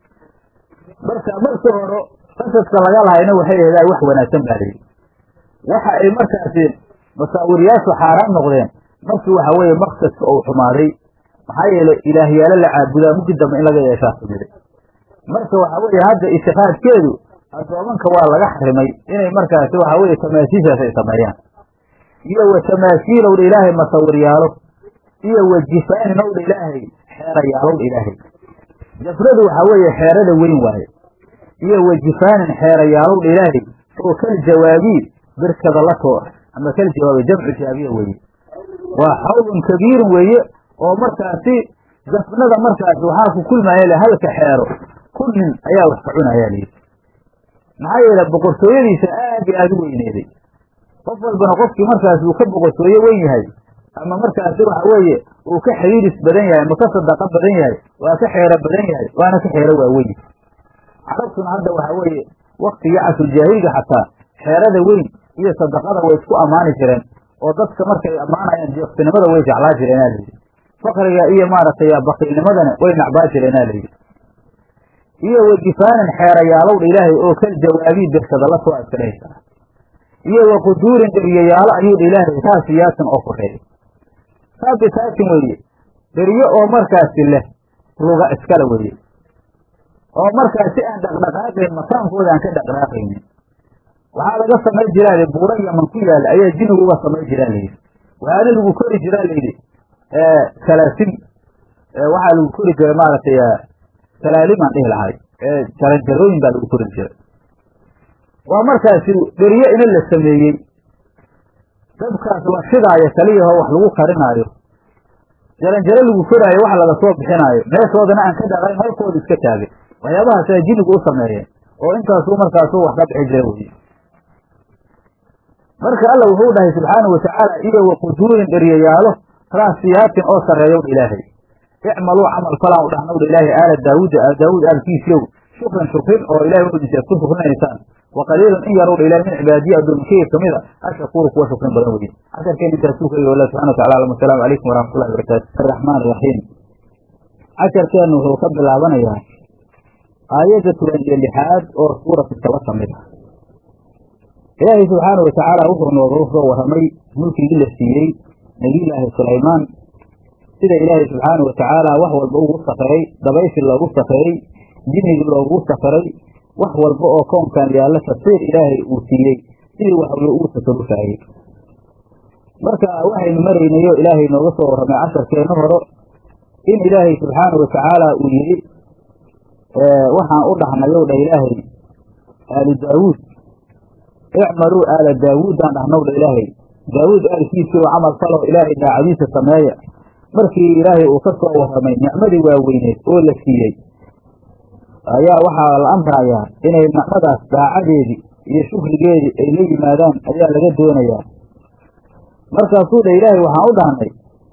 marka markii hore qasaska laga lahayna waxay aheedaa wax wanaagsan ba layidhi waxa ay markaasi masaawiryaashu xaaraan noqdeen markii waxa weeye maqsadka uu xumaaday maxaa yeelay ilaahyaalo la caabudaa mugdi dambe in laga yeeshaa sumiday marka waxa weeye hadda itikaadkeedu addoomanka waa laga xarimay inay markaasi waxa weeye tamaasiishaas ay sameeyaan iyo wa tamaasiilowdha ilaahay masawiryaalo iyo wa jifaanowdha ilaahay xeerayaalowdha ilaahay jafradu waxaa weeye xeerada weyn waaye iyo wa jifaanin xeerayaalowdha ilaahay oo kal jawaabii birkada la too ama kal jawaabi jamcu jaabiya weeye waa xawlun kabiirun weeye oo markaasi jafnada markaasi waxaa ku kulmaya le halka xeero kun nin ayaa wax ka cunayaa layidhi maxaa yeele boqortooyadiisa aad iyo aada u weyneeday qof walbana qofkii markaasi uu ka boqortooyo weyn yahay ama markaasi waxa weeye uu ka xiriiris badan yahay ama ka sadaqa badan yahay waa ka xeero badan yahay waana ka xeero waaweyn carabtuna hadda waxa weeye waktigii casruljaahiliga xataa xeerada weyn iyo sadaqada way isku ammaani jireen oo dadka markay ammaanayaan deeqsinimada way jeclaa jireenaa layidhi fakriga iyo maaragtay bakiilnimadana way nacbaa jireenaa layidhi iyo wa jifaanin xeerayaalowdha ilaahay oo kal jawaabii birkada la soo adkanaysaa iyo wa quduurin dheriyayaalo ayuudha ilaahay raasiyaatin oo koreeya saabitaatin weeye dheriyo oo markaasi leh luga iskale weeye oo markaasi aan dhaqdhaqaaqayn makaankooda aan ka dhaqdhaqaaqaynin waxaa laga samayn jiraa li buura yaman ku yaalla ayaa jinigu uga samayn jiraa layidhi waxaana lagu kori jiraa layidhi salaasin waxaa lagu kori jiray maaragtay salaalimaan dhihi lahay jaranjarooyin baa lagu kori jiray waa markaasi dheriyo ina la sameeyey dabkaas la shidaayo kaliyaho wax lagu karinaayo jaranjaro lagu koraayo wax laga soo bixinaayo meeshoodana aan ka dhaqayn halkooda iska taagay waxyaabahaasa jinigu u sameeyeen oo intaasuu markaasu wax ka bixi jira weye marka alla wuxuu dhahay subxaanahu watacaala iyo wa quduurin dheriyayaalo raasiyaatin oo sarreeyow ilaahay icmaluu camal falaan u dhahnowdha ilaahay aala daawuuda aal daawuud aalkiisiyow shukran shukrin oo ilahay wuxuu dhisa ku shukrinaysaan wa qaliilun in yarowdha ilahay min cibaadiya addoominkeyga kamid a ashakuuru kuwa shukrin badan weye casharkeen intaasuu ka yih allah subxana watacala alam asalaamu calaykum waraxmatullahi barakatu araxmaan iraxiim casharkeennu wuxuu ka bilaabanayaa aayadda toban iyo lixaad oo suuratu saba ka mid ah ilaahay subxaana watacaala wuxuu nooga soo warramay mulkigii la siiyey nebiyullaahi sulaymaan sida ilaahay subxaana watacaala wax walba ugu sakiray dabayshii loogu sakiray jinnigii loogu sakiray wax walba oo koonkan yaalla tafsiir ilaahay uu siiyey sidii waxweye ugu tasarufaayey marka waxaynu maraynayo ilaahay nooga soo warramay casharkeenna horo in ilaahay subxaana watacaala uu yidhi waxaan u dhahnayow dha ilaahay aali daawuud icmaluu aala daawuudaan dhahnow dha ilaahay daawuud aalkiisii oo camal falo ilaahay daacadiisa sameeya markii ilaahay uu ka soo warramay nicmadii waaweyneed oo la siiyey ayaa waxaa la amrayaa inay nicmadaas daacadeedii iyo shukrigeedii ay la yimaadaan ayaa laga doonayaa markaasuu dha ilaahay waxaan u dhahnay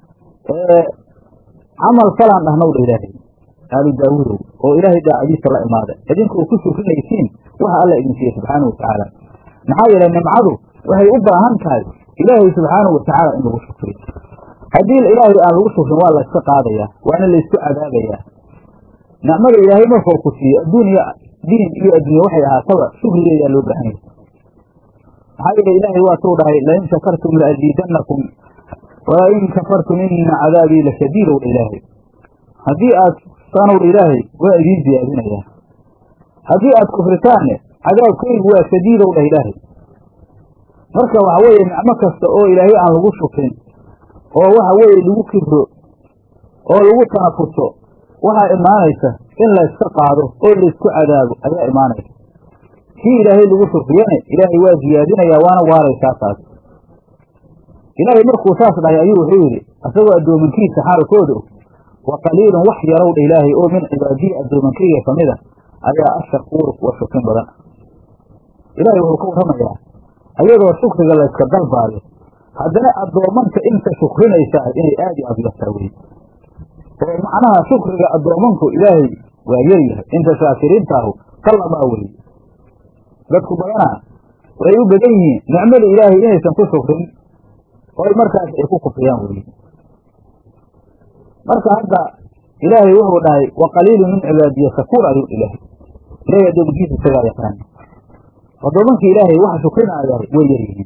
camal falaan dhahnow dha ilaahay aalu daawuudow oo ilaahay daacadiisa la imaada idinkoo ku shukrinaysiin waxa alla idin siiye subxaana watacaala maxaa yeelay nimcadu waxay u baahan tahay ilaahay subxaanahu watacaala in lagu shukriyo haddii ilaahay aan lagu shukrin waa layska qaadayaa waana laysku cadaabayaa nicmada ilaahay markuu ku siiyo adduuniya diin iyo adduunya waxay ahaataba shukrigeedaa loo baahan yahay maxaa yeele ilaahay waatuu dhahay lain shakartum laaziidannakum walain kafartum ina cadaabii lashadiidow dha ilaahay haddii aad sanowdha ilaahay waa idiin ziyaadinayaa haddii aad kufritaanne cadaabkaygu waa shadiidow dhah ilaahay marka waxa weeye nicmo kasta oo ilaahay aan lagu shukrin oo waxa weeye lagu kibro oo lagu tanafuso waxaa imaanaysa in layska qaado oo laysku cadaabo ayaa imaanaysa kii ilaahay lagu shukriyane ilaahay waa ziyaadinayaa waana waaraysaa taas ilaahay markuu saas dhahay ayuu wuxuu yidhi isagoo addoomankiisa xaalkooda wa qaliilun wax yarowdha ilaahay oo min cibaadiyi addoomankayga ka mid a ayaa ashakuuru kuwa shukrin badan ilaahay wuxuu ka warramayaa ayadoo shukriga layska dalbaayo haddana addoomanka inta shukrinaysaa inay aad iyo aad yartaa weye oo macnaha shukriga addoomanku ilaahay waa yaryahay inta shaakiriintaahu kallamaa weye dadku badanaa waxay u badan yihiin nicmada ilaahay inaysan ku shukrin oy markaas ay ku kufriyaan weye marka hadda ilaahay wuxuu dhahay wa qaliilu min cibaadiya shakuur ayuu ilaahay ilahay addoomankiisa isagaa yaqaan addoomanka ilaahay waxa shukrinaya way yar yihiin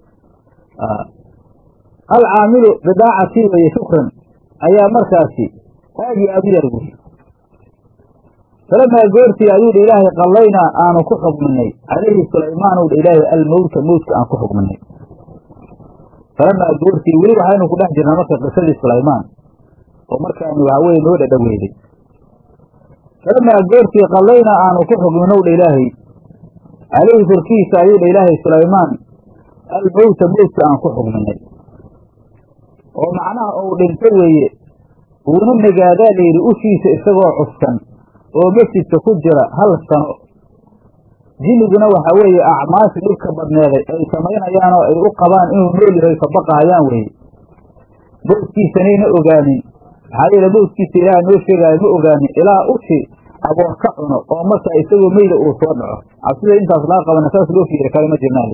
alcaamilu bidaacatii weye shukran ayaa markaasi aad iyo aad u yar buy falamaa goortii ayuu dha ilaahay qallaynaa aanu ku xugminay calayhi sulaymaanu dha ilaahay almowta mowtka aan ku xugminay falamaa goortii weli waxaynu ku dhex jirnaa marka qisadii sulaymaan oo markaanu waxaweye noo dhadhoweeday falamaa goortii qallaynaa aanu ku xugminow dha ilaahay calayhi korkiisa ayuu dha ilaahay sulaymaan almowta mowtka aan ku xugminay oo macnaha ou dhinto weeye uuna nagaadaa layidhi ushiisa isagoo cuskan oo masjidka ku jira hal sano jinniguna waxaa weeye acmaashi dhibka badneeday ay samaynayaan oo ay u qabaan inuu nool yahay ka baqahayaan weeye mowdkiisanayna ogaanin maxaa yeele mowdkiisa ilaaha noo sheegaayo ma ogaanin ilaa ushi aboor ka cuno oo markaa isagoo meyda uu soo dhaco cabsida intaas laga qabana saas loo fiiri kale ma jirnaale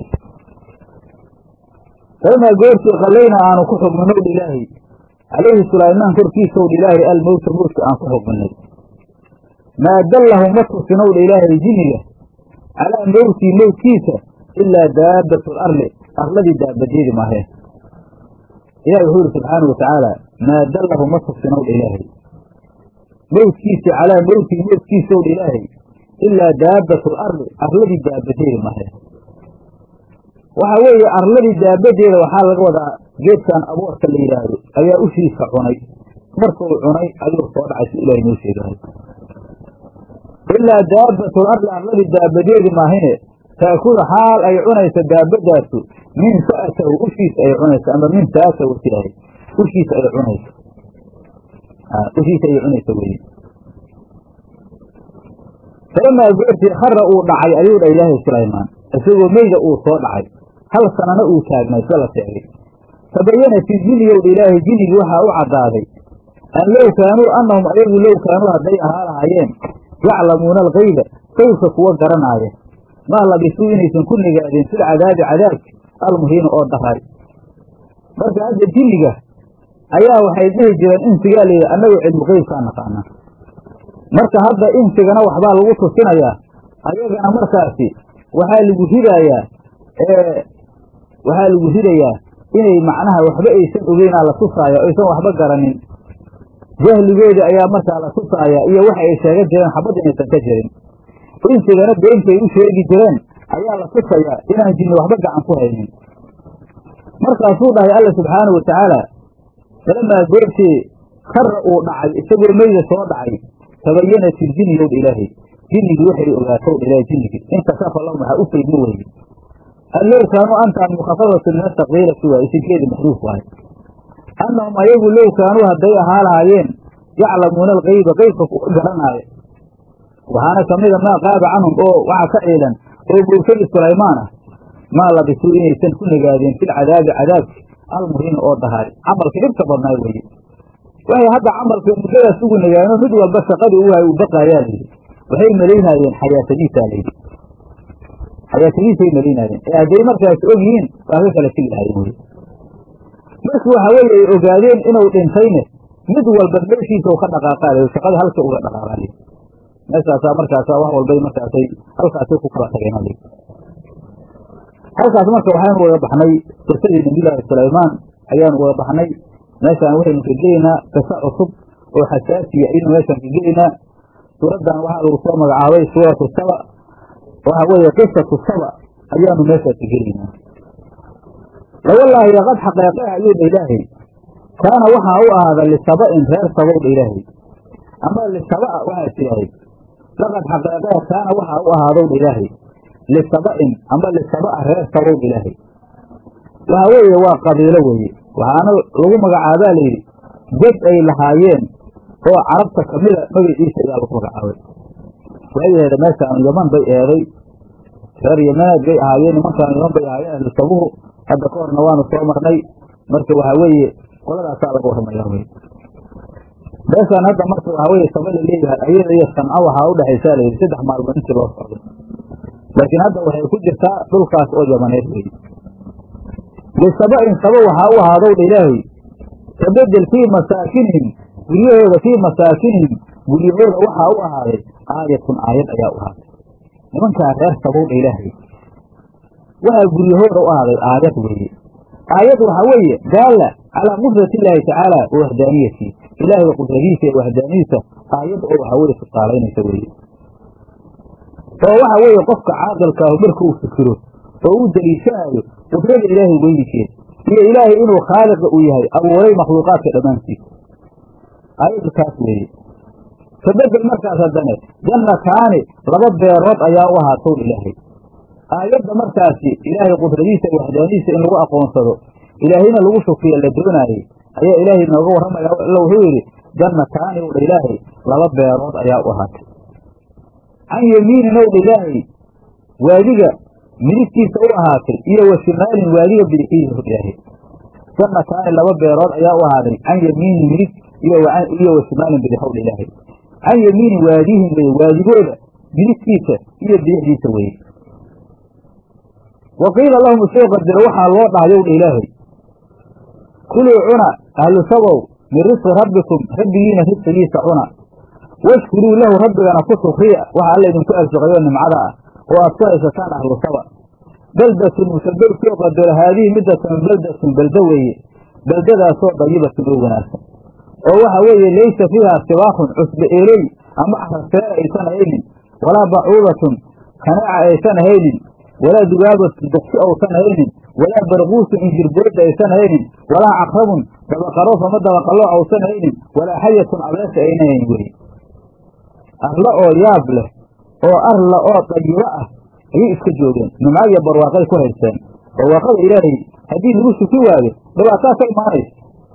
falamaa goortii qallayna aanu ku xugminow dha ilaahay calayhi sulaymaan korkiisaw dha ilaahay almowta mowtka aan ku xugminay maa dallahu ma tusinow dha ilaahay jinniga calaa mowtii mowtkiisa ilaa daabatu larli arladii daabadeedi maahee ilahi wuxuu yihi subxaanau watacaala maa dallahu ma tusinow dha ilaahay mowtkiisa calaa mowtii mowtkiisaw dha ilaahay ilaa daabatu larli arladii daabadeedi maahee waxaa weeye arladii daabadeeda waxaa laga wadaa geedkan aboorka la yidhaahdo ayaa ushiisa cunay markuu cunay ayuu soo dhacay si ilahay noo sheegaayo ilaa daabatul arli arladii daabadeedi maahine taakulu xaal ay cunaysa daabadaasu min sa'atahu ushiisa ay cunaysa ama min saatahu siahay ushiisa ay cunaysa ushiisa ay cunaysa weye falamaa goortii khara uu dhacay ayuu dha ilaahay sulaymaan isagoo meyda uu soo dhacay hal sanana uu taagnay sala sheegay tabayanat ijinniyowdha ilaahay jinnigii waxaa u caddaaday an low kaanuu annahum ayagu low kaanuu hadday ahaa lahaayeen yaclamuuna alkayba sawka kuwa garanaaya maa labisuu inaysan ku nigaadeen fil cadaabi cadaabki almuhiina oo daray marka hadda jinniga ayaa waxay dhihi jireen insigaa layidhi annagu cilmu qeybkaa naqaanaa marka hadda insigana waxbaa lagu tusinayaa ayagana markaasi waxaa lagu ridayaa waxaa lagu ridayaa inay macnaha waxba aysan ogeynaa la tusaaya aysan waxba garanin jahligeeda ayaa markaa la tusaaya iyo waxa ay sheegan jireen xabad inaysan ka jirin insigana beentay u sheegi jireen ayaa la tusayaa inaan jinni waxba gacan ku haynin markaasuu dhahay alla subxaanau watacaala falamaa goortii kara uu dhacay isagoo meyda soo dhacay tabayanat iljinni yowdha ilaahay jinnigii waxay ogaatow dha ilahay jinnigii inkashafa lahum waxaa u faydmo weye allow kaanuu antaan mukhafafatu min ataqdiirati waa isinkeedi maxduuf waaye annahum ayagu low kaanuu hadday ahaa lahaayeen yaclamuuna alkayba qeybka kuwa garanaayo waxaana ka mida maa qaaba canhum oo waxaa ka ciidan oo mowtadii sulaymaan ah maa labisuu inaysan ku nagaadeen fil cadaabi cadaabki almuhiina oo dahaay camalka dhibka badnaay weye waxay hadda camalka muddadaas ugu nagaano mid walba shaqadii u hay uu baqaayaa layidhi waxay malaynaayeen xayaatadiisaa layidhi xayaatadiisay malaynaayeen ee hadday markaas og yihiin waa ka kala tegi lahayen wey markii waxa weeye ay ogaadeen inuu dhintayne mid walba meeshiisa u ka dhaqaaqaalayo shaqada halka uga dhaqaaqaalayo meeshaasaa markaasa wax walbay markaasay halkaasay ku kala tageen halkaas marka waxaynu waga baxnay qisadii nabiyullaahi sulaymaan ayaanu waga baxnay meeshaan waxaynu ka gelaynaa qisa cusub oo xasaasiya ayaynu meeshaan ka gelaynaa suuraddan waxaa lagu soo magacaabay suuratu saba waxa weeye qisatu saba ayaanu meeshaan ka gelaynaa lawallaahi laqad xaqeeqe ayuu dha ilaahay kaana waxaa u ahaada lisaba'in reer sabow dha ilaahay ama lisabaa waxaa tidaahay laqad xaqeeqe kaana waxaa u ahaadow dha ilaahay lisaba'in ama lisaba'a reer sabow dha ilaahay waxa weeye waa qabiilo weeye waxaana lagu magacaabaa layidhi dad ay lahaayeen oo carabta kamida magaciisa ayaa lagu magacaabay waxay aheeda meeshaan yaman bay eeday reer yamaneed bay ahaayeen nimankaan yaman bay ahaayeen ahlu sabuhu hadda ka horna waanu soo marnay marka waxaa weeye qoladaasaa laga warramaya wey meeshaan hadda marka waxaa weye saba la leeyahay ayada iyo sanco waxaa udhexaysaa layidhi saddex maalmood intii loo socdo laakiin hadda waxay ku jirtaa dhulkaas oo yamaneed weye lisaba'in saba waxaa u ahaadowdha ilaahay tabedel fii masaakinihim guryahooda fii masaakinihim guryahooda waxaa u ahaaday aayatun aayad ayaa u ahaatay nimankaa reer sabowdha ilaahay waxaa guryahooda u ahaaday aayad weeye aayad waxaa weeye daalla calaa qudrati illaahi tacaala wa waxdaaniyati ilaahay qudradiisa iyo waxdaaniyadiisa aayad oo waxaa weye tusaalaynaysa weeye oo waxa weeye qofka caaqilkaahu marka uu fikiro oo uu daliishanayo qudrada ilaahay weynikeeda iyo ilaahay inuu khaaliqa uu yahay abuuray makhluuqaadka dhammaantiisa aayaddu taas weeye kabedel markaas haddane jannataani laba beerood ayaa u ahaatowdha ilaahay aayadda markaasi ilaahay qudradiisa iyo waxdaanidiisa in lagu aqoonsado ilaahayna lagu shukriya la doonaayey ayaa ilaahay nooga warramaya alla wuxuu yidhi jannataani owdha ilaahay laba beerood ayaa u ahaatay can yamiinin owdha ilaahay waadiga midigtiisa u ahaatay iyo wa shimaalin waadiga bidixiisa owdha ilaahay jannataani laba beerood ayaa u ahaaday can yamiinin midig iyo wa shimaalin bidix owdha ilaahay can yamiinin waadihim weye waadigooda midigtiisa iyo bidixdiisa weye wa qiila lahum isoo qadiro waxaa loo dhahay owdha ilaahay kuluu cuna ahlu sabow min risqi rabbikum rabbigiina risqigiisa cuna washkuruu lahu rabbigana ku shukriya waxa alla idinku arsuqayo nimcada ah oo aad ku haysataan ahlu saba beldatun musabel soo qadaro haadihi midatan beldatun beldo weeye beldadaasoo dayibatun oo wanaagsan oo waxa weeye laysa fiiha sibaakun cusbe eeley ama axrafeer aysan haynin walaa bacuudatun kanaaca aysan haynin walaa dugaabatun duqsi ousan haynin walaa barquusun injirboodda aysan haynin walaa caqrabun dabaqaroof ama dabaqalooc ausan haynin walaa xayatun abeesa ayna hayn weye arlo oo yaab leh oo arla oo dayibo ah ayay iska joogeen nimco iyo barwaaqay ku haysteen barwaaqada ilaahay haddii lagu suki waayo dhibaataa ka imaanaysa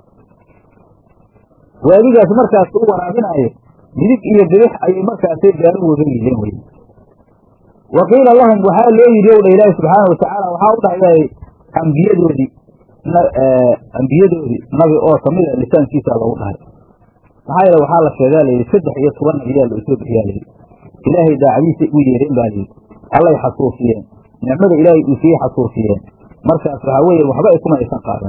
waadigaas markaas u waraabinaayo midig iyo bidix ayay markaasay gaaro waga yihiin weye wa qiila lahum waxaa loo yidhi ow dha ilaahi subxaana watacaala waxaa u dhahay ambiyadoodii ambiyadoodii nabi oo kamid a lisaankiisa loogu dhahay maxaa yeele waxaa la sheegaa layidhi saddex iyo toban nabiyaa loo soo bixiyaa layidhi ilaahay daacadiisay u yeereen baa layidhi allay xasuusiyeen nicmada ilaahay uu siiyey xasuusiyeen markaas waxaa weeye waxba ay kuma aysan qaadan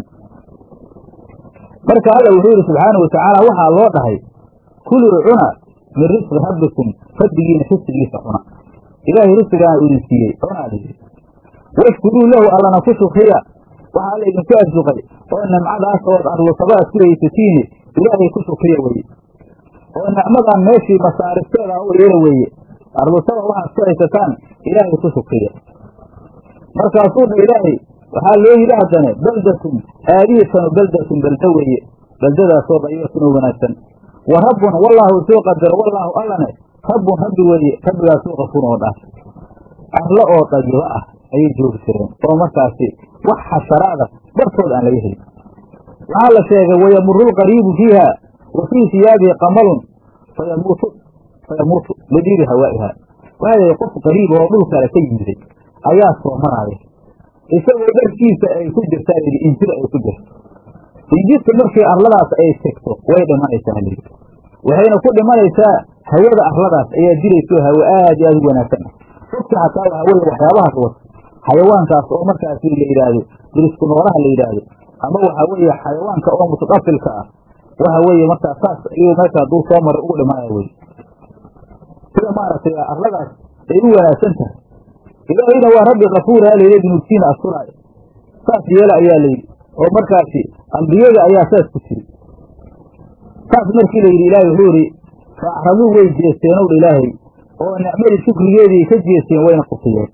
marka alla wuxuu yidhi subxaana watacaala waxaa loo dhahay kuluu cuna min risqi rabbikum rabbigiina risqigiisa cuna ilaahay risqigaana idin siiyey cunaa layidhi washkuruu lahu allana ku shukriya waxaa alla idinku arsuqay oo nimcadaas ood arlusabaaad ku haysatiine ilaahay ku shukriya weye oo nicmadan meeshii masaarifteeda u yeela weeye arlusaba waxaad ku haysataan ilaahay ku shukriya markaasuu dha ilaahay waxaa loo yidhi haddane beldatun aadiyatanu beldatun beldo weeye beldadaasoo dayibatun oo wanaagsan wa rabbun wallaahu soo qadaro wallaahu allane rabbun rabbi weeye rabbigaasoo qafuun oo dhaaf arlo oo dayibo ah ayay joogi jireen oo markaasi wax xasharaada bartood aan laga helin waxaa la sheegay wayamuru lqariibu fiiha wa fii siyaabihi qamalun fayamuutu fayamuutu lidiiri hawaa'iha waxaa yihi qof qariib oo dhul kale ka yimiday ayaa soo maraaya isagoo dharkiisa ay ku jirtaa yidhi injir ay ku jirto injirta markii arladaas ay tegto way dhimanaysaa layidhi waxayna ku dhimanaysaa hawada arladaas ayaa dilayso hawo aad iyo aad u wanaagsan ah dadka xataa waxaa weye waxyaabahaas wata xayawaankaas oo markaasi la yidhaahdo dirisku noolaha la yidhaahdo ama waxaa weeye xayawaanka oo mutaqafilka ah waxa weeye markaa saas ayuu meesha hadduu soo maray ugu dhimanaya weye sida maaragtay arladaas ay u wanaagsan tahay ilaahayna waa rabbi kafuura layidhi dunuubtiina asturaayo saas yeela ayaa layidhi oo markaasi ambiyada ayaa saas ku tiri saas markii la yidhi ilaahay wuxuu yidhi fa acraduu way jeesteen owdha ilaahay oo nicmadii shukrigeedii ka jeesteen wayna kufiyeen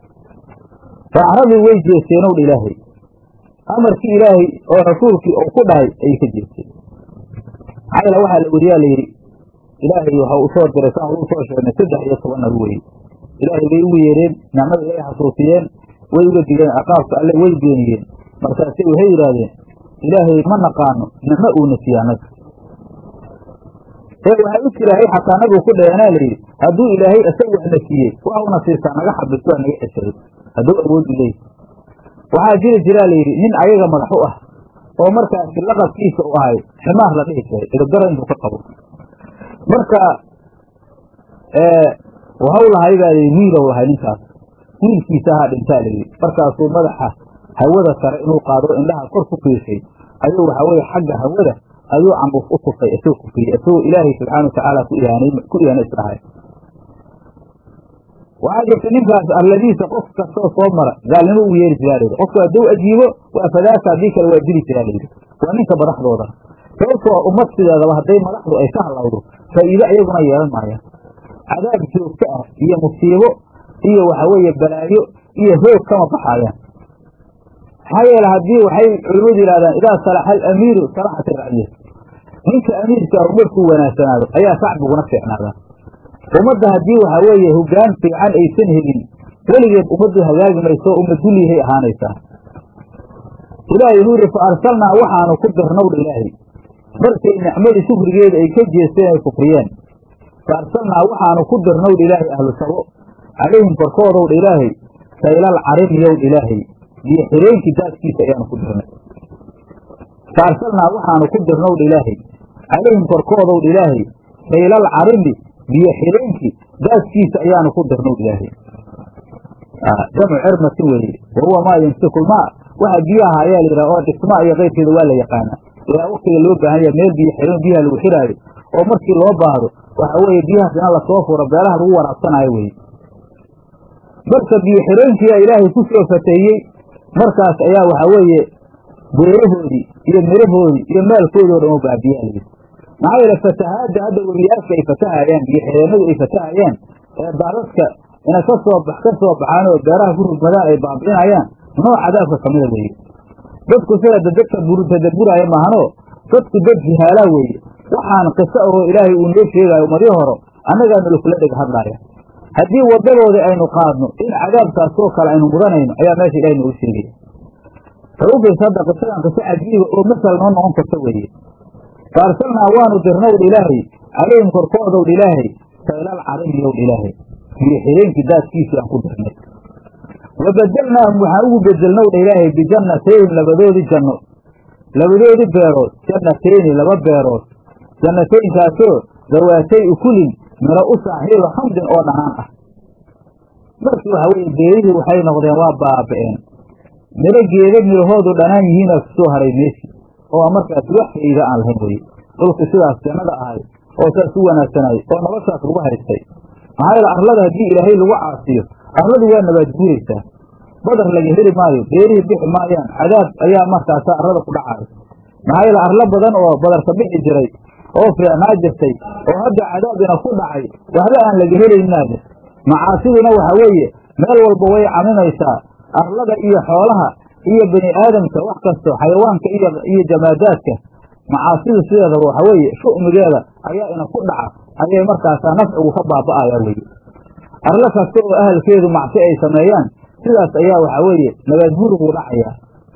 fa acraduu way jeesteen owdha ilaahay amarkii ilaahay oo rasuulkii uu ku dhahay ayay ka jeesteen maxaa yeele waxaa la weriyaa layidhi ilaahay waxa u soo diray saan uu soo sheegnay saddex iyo toban nabi weye ilaahay bay ugu yeedheen nicmada ilaahay xasuusiyeen way uga digeen ciqaabka alle way beeniyeen markaase waxay yidhaahdeen ilaahay ma naqaano nicmo uuna siiya annaga ee waxaa u jiraahay xataa nabigu ku dhaheenaa layidhi hadduu ilaahay isaga waxna siiyey waxa una siisaa naga xabis waa naga ceshaday hadduu awood u leeyahy waxaa jiri jiraa layidhi nin ayaga madax u ah oo markaasi laqabkiisa u ahay ximaar la dhihi jiray idabdaro intuu ka qabo marka waxau lahay baa layidhi wiilow lahay ninkaas wiilkiisa ahaa dhintaa layidhi markaasuu madaxa hawada sare inuu qaado indhaha kor ku fiirshay ayuu waxa weye xagga hawada ayuu cambuuf u tufay isagoo kufriyey isagoo ilaahay subxaana watacaala ku ihaanay ku ihaana isdhahay waxaa jirta ninkaas alladiisa qof kastoo soo mara gaalnimo uu yeeri jiraa layidhi qofku hadduu ajiibo waa fadaaka haddii kale waa dili jiraa layidhi waa ninka madaxdooda sababtoo ummad sideedaba hadday madaxdu ay ka halawdo faa'iide ayaguna yeelan maayaan cadaab joogto ah iyo musiibo iyo waxa weeye balaayo iyo hoog kama baxaayaan maxaa yeele haddii waxay culimmadu yidhahdaan idaa salaxa alamiiru salaxat iraciya ninka amiirka ah markuu wanaagsanaado ayaa shacbiguna fiicnaada ummadda haddii waxa weeye hoggaan fiican aysan helin weligeed ummaddu hagaagi mayso umma dullihay ahaanaysaa ilaahay wuxuu yidhi fa arsalnaa waxaanu ku dirnowdha ilaahay markay nicmadii shukrigeeda ay ka jeesteen ay kufriyeen fa arsalnaa waxaanu ku dirnowdha ilaahay ahlu sabo calayhim korkoodowdha ilaahay saylal carimiyowdha ilaahay biyo xireenkii daadkiisa ayaanu ku dirnay fa arsalnaa waxaanu ku dirnowdha ilaahay calayhim korkoodowdha ilaahay saylal carimi biyo xireenkii daadkiisa ayaanu ku dirnowdha ilaahay jamcu cirmati weeye wa huwa maa yumsikulmaa waxa biyaha ayaa la yidhaha oo dhismaa iyo qayrkeeda waa la yaqaana ilaa waktiga loo baahan yaha meel biyo xireen biyaha lagu xiraayo oo markii loo baahdo waxa weeye biyahaas ina lasoo furo beelaha lagu waraabsanayo weye marka biyo xireenkiiyaa ilaahay ku soo fateeyey markaas ayaa waxa weeye beerahoodii iyo mirahoodii iyo maalkoodii o dhan u baabiyaa layidhi maxaa yeele fatahaadda hadda webiyaalka ay fatahayaan biyo xireenadu ay fatahayaan ee daadadka ina ka soo bax ka soo baxaan oo beeraha ku rugmadaan ay baabi'inayaan nooc cadaabka kamida weeye dadku sida dadadka tadaburaya maahanoo dadku dad jihaalaa weeye waxaan qiso ahoo ilaahay uu noo sheegaayo umadyo horo annagaa nalakula dheg hadlaaya haddii waddadoodii aynu qaadno in cadaabkaasoo kale aynu mudanayno ayaa meesha ilahay noogu sheegaya xawgaysa hadda qisadan qiso cajiiba oo masal noo noqon karta weeye fa arsalnaa waanu dirnowdha ilaahay calayhim korkoodowdha ilaahay saylal carimiyowdha ilaahay biyo xireenkii daadkiisii aan ku dirnay wa bedelnaahum waxaan ugu bedelnowdha ilaahay bijannatayhim labadoodii janno labadoodii beerood jannatayni laba beerood jannataynkaasoo dawaatay ukulin miro u saaxiiba xamdin oo dhanaan ah markii waxa weeye beerihii waxay noqdeen waa baaba'een miro geeda midahoodu dhanaan yihiinaa ku soo haray meeshi oo markaas wax faa'iida aan lahayn weye dhulku sidaas jannada ahay oo saas u wanaagsanayay oo noloshaas lagu haystay maxaa yeele arlada haddii ilaahay lagu caasiyo arladu waa nabaad guuraysaa badar laga heli maayo beerihii bixi maayaan cadaab ayaa markaasa arlada ku dhacayo maxaa yeele arlo badan oo badarka bixi jiray oo fiicnaa jirtay oo hadda cadaabina ku dhacay waxba aan laga helaynaade macaasiduna waxa weeye meel walba way caminaysaa arlada iyo xoolaha iyo bani aadamka wax kasto xayawaanka iyo jamaadaadka macaasidu sideedaba waxa weeye shu'migeeda ayaa ina ku dhaca ayay markaasaa nafcigu ka baaba'ayaa weye arlo kasta oo ahalkeedu macsi ay sameeyaan sidaas ayaa waxa weeye nabaadguuriguu dhacayaa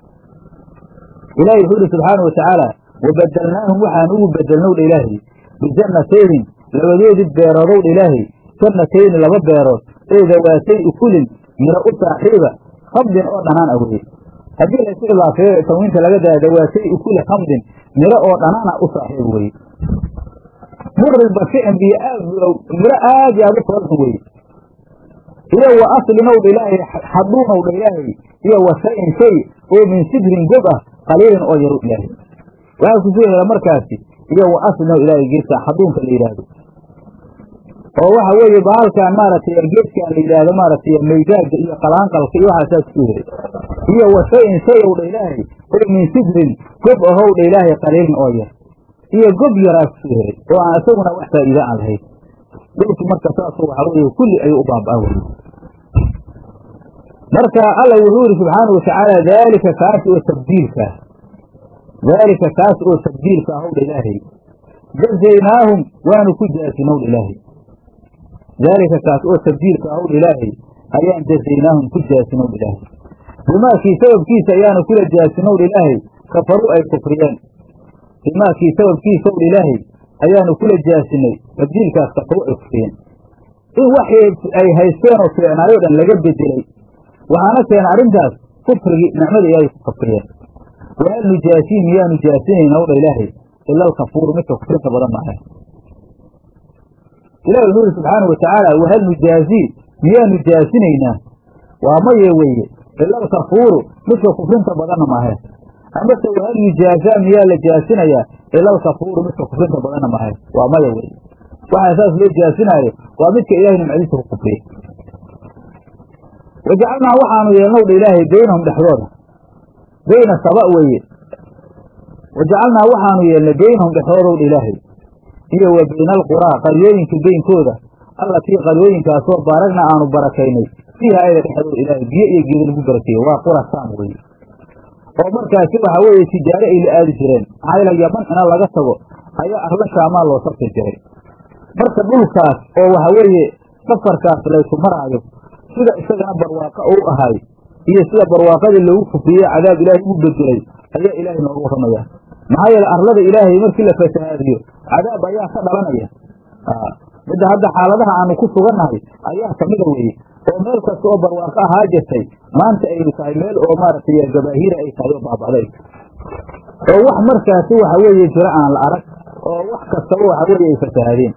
ilaahay wuxuu ihi subxaana watacaala wabedelnaahum waxaan ugu bedelnowdha ilaahay bijannatayhim labadoodii beeroodowdha ilaahay jannatayni laba beerood ee dawaatay ukulin miro u saaxiiba khamdin oo dhanaan ah weye haddii laysu idaafeeyo tanwiinta laga daya dawaatay ukuli khamdin miro oo dhanaana u saaxiib weye muril bashi'in biyo aad miro aad iyo aad u foolxun weye iyo wa aslinowdha ilaahay xaduunowdha ilaahay iyo wa shay-in shay oo min sidrin gob ah qaliilin oo yaru ilaahay waxaa ku soo hela markaasi iyo wa aslinow ilaahay geedka xaduunka la yidhaahdo oo waxa weeye baalkan maaragtay geedkan la yidhaahdo maaragtay maygaaga iyo qalaanqalka iyo waxaasaa kusoo helay iyo wa shay-in shay owdha ilaahay oo min sidrin gob ahowdha ilaahay qaliilin oo yar iyo gob yaraa kusoo helay oo aan isaguna wax faa'iida aan lahayn dhulki marka saasu waxa weeye kulli ayuu u baabaa weye marka alla wuxuu yihi subxaanau watacaala daalika kaas oo tabdiilka daalika kaas oo tabdiilka ahowdha ilaahay jazaynaahum waanu ku jaasinowdha ilaahay daalika kaas oo tabdiilka ahowdha ilaahay ayaan jazaynaahum ku jaasinowdha ilaahay bimaakii sababkiisa ayaanu kula jaasinowdha ilaahay kafaruu ay kufriyeen bimaakii sababkiisowdha ilaahay ayaanu kula jaasinay tabdiilkaas kafaruu ay kufriyeen in waxay ay haysteen oo fiicnaayoo dhan laga bedelay waxaana keena arrintaas kufrigii nicmada ilaahay ku kafriyeen wahal nujaasii miyaanu jaasinayna owdha ilaahay ila alkafuuru midka kufrinta badan maaha ilahi wuxuu yidhi subxaana wa tacaala wahal nujaazii miyaanu jaasinaynaa waa maye weeye ila alkafuuru midka kufrinta badanna maahe amase wahal yujaazaa miyaa la jaasinayaa ila alkafuuru midka kufrinta badanna maahe waa maya weeye waxaa saas loo jaasinaayo waa midka ilahay nimcadiisa ku kufriye wajacalnaa waxaanu yeelnow dha ilaahay beynahum dhexdooda beyna saba weeye wajacalnaa waxaanu yeelnay beynahum dhexdoodow dha ilaahay iyo wa beyna alquraa qaryooyinka beynkooda allatii qaryooyinkaasoo baaragna aanu barakaynay fiiha ayada dhexdooda ilaahay biyo iyo geeda lagu barakeeye waa qura saam weeye oo markaasi waxaa weeye tijaare ay la aadi jireen maxaa yeele yaman ina laga tago ayaa arla shaamaa loo safri jiray marka dhulkaas oo waxa weeye safarkaas laysu maraayo sida isagana barwaaqa uu ahay iyo sida barwaaqadii loogu kufriyey cadaab ilaahay ugu bedelay ayaa ilaahay nooga warramaya maxaa yeele arlada ilaahay markii la fasahaadiyo cadaab ayaa ka dhalanaya midda hadda xaaladaha aanu ku sugannahay ayaa kamida weeye oo meel kasta oo barwaaqo ahaa jirtay maanta ay tahay meel oo maaragtay gabaahiira ay tahay oo baaba'day oo wax markaasi waxa weeye jiro aan la arag oo wax kastaba waxa weeye ay fasahaadeen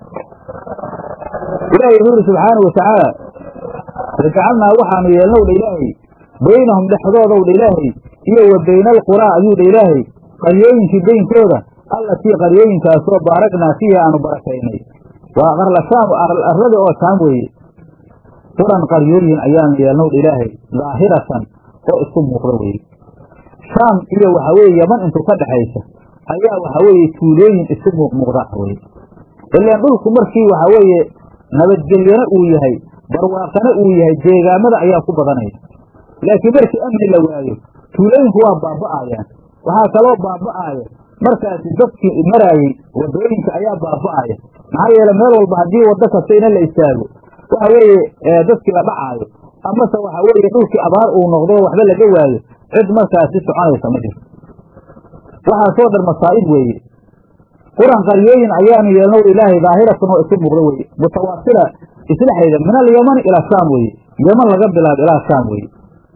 ilaahay wuxuu yidhi subxaana watacaala wajacalnaa waxaanu yeelnow dha ilaahay beynahum dhexdoodow dha ilaahay iyo wa beyna alquraa ayuu dha ilaahay qaryooyinkii beynkooda allatii qaryooyinkaasoo baaragnaa fiiha aanu barakaynay waa qarla shaam arladii oo shaam weeye quran qaryooyin ayaanu yeelnow dha ilaahay daahiratan oo isku muuqda weeye shaam iyo waxa weeye yaman intuu ka dhexaysa ayaa waxa weeye tuulooyin isku muuqmuuqda weye ilaan dhulku markii waxa weeye nabadgelyana uu yahay barwaaqana uu yahay deegaamada ayaa ku badanaya laakiin markii amni la waayo tuulooyinku waa baaba'ayaan waxaa kaloo baaba'aaya markaasi dadkii maraayey wadooyinka ayaa baaba'aya maxaa yeele meel walba haddii waddo kasta ina la istaago waxa weeye dadkii la dhacaayo amase waxa weeye dhulkii abaar uu noqdo waxba laga waayo cid markaasi soconaysa ma jirto waxaasoo dhan masaa'ib weeye quran qaryooyin ayaanu yeelnow ilaahay daahiratan oo isu muuqda weeye mutawaasila islexayda min alyamani ilaa shaam weeye yaman laga bilaabo ilaa shaam weeye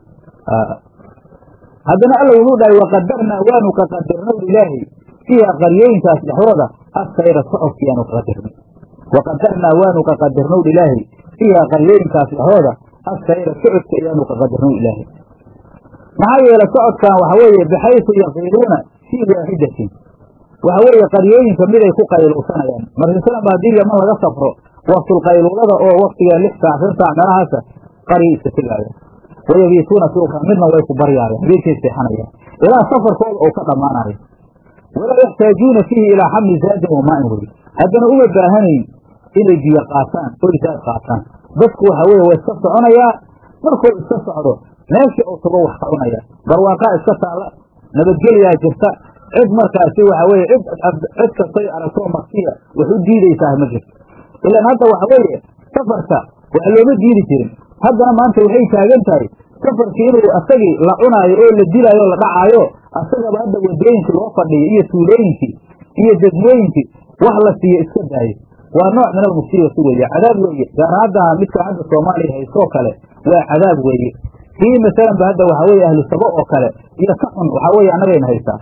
haddana alla wuxuu dhahay waqadarnaa waanu ka qadarnow ilaahay fiiha qaryooyinkaas dhexdooda assayra socodkiiaanu ka qadarnay waqadarnaa waanu ka qadarnow ilaahay fiiha qaryooyinkaas dhexdooda assayra socodka ayaanu ka qadarnow ilaahay maxaa yeele socodkan waxa weeye baxaysu yaqiiluuna fii waaxidatin waxa weeye qaryooyinka miday ku qayluusanayaan markasalan ba haddii yaman laga safro waktulqayluulada oo waktiga lix saac shan saac meelahaasa qarya iska tegaaya wayabiituuna suuqa midna way ku baryaayaan habeenkay seexanayaan ilaa safarkooda ou ka dhammaanayo walaa yaxtaajuuna fiihi ilaa xamli zaadin wamaa'in weye haddana uma baahanayn inay biyo qaataan oy zaad qaataan dadku waxa weye waa iska soconayaa markuu iska socdo meeshii uu tago wax ka cunaya barwaaqaa iska taalla nabadgelyaa jirta cid markaasi waxa weye cid cid kastay aragtoo maksiya wax u diidaysaah ma jirto ilaan hadda waxa weeye safarka wax looma diidi jirin haddana maanta waxay taagan tahay safarkii inuu asagii la cunaayo oo la dilaayo o la dhacaayo asagaba hadda wadooyinkii loo fadhiyo iyo tuulooyinkii iyo degmooyinkii wax la siiyo iska daayo waa nooc min almusibati weeye cadaab weeye gaar hadda midka hadda soomaaliya haystoo kale waa cadaab weeye kii masalan ba hadda waxa weye ahlu sabo oo kale iyo ka xun waxaa weye annagayna haystaa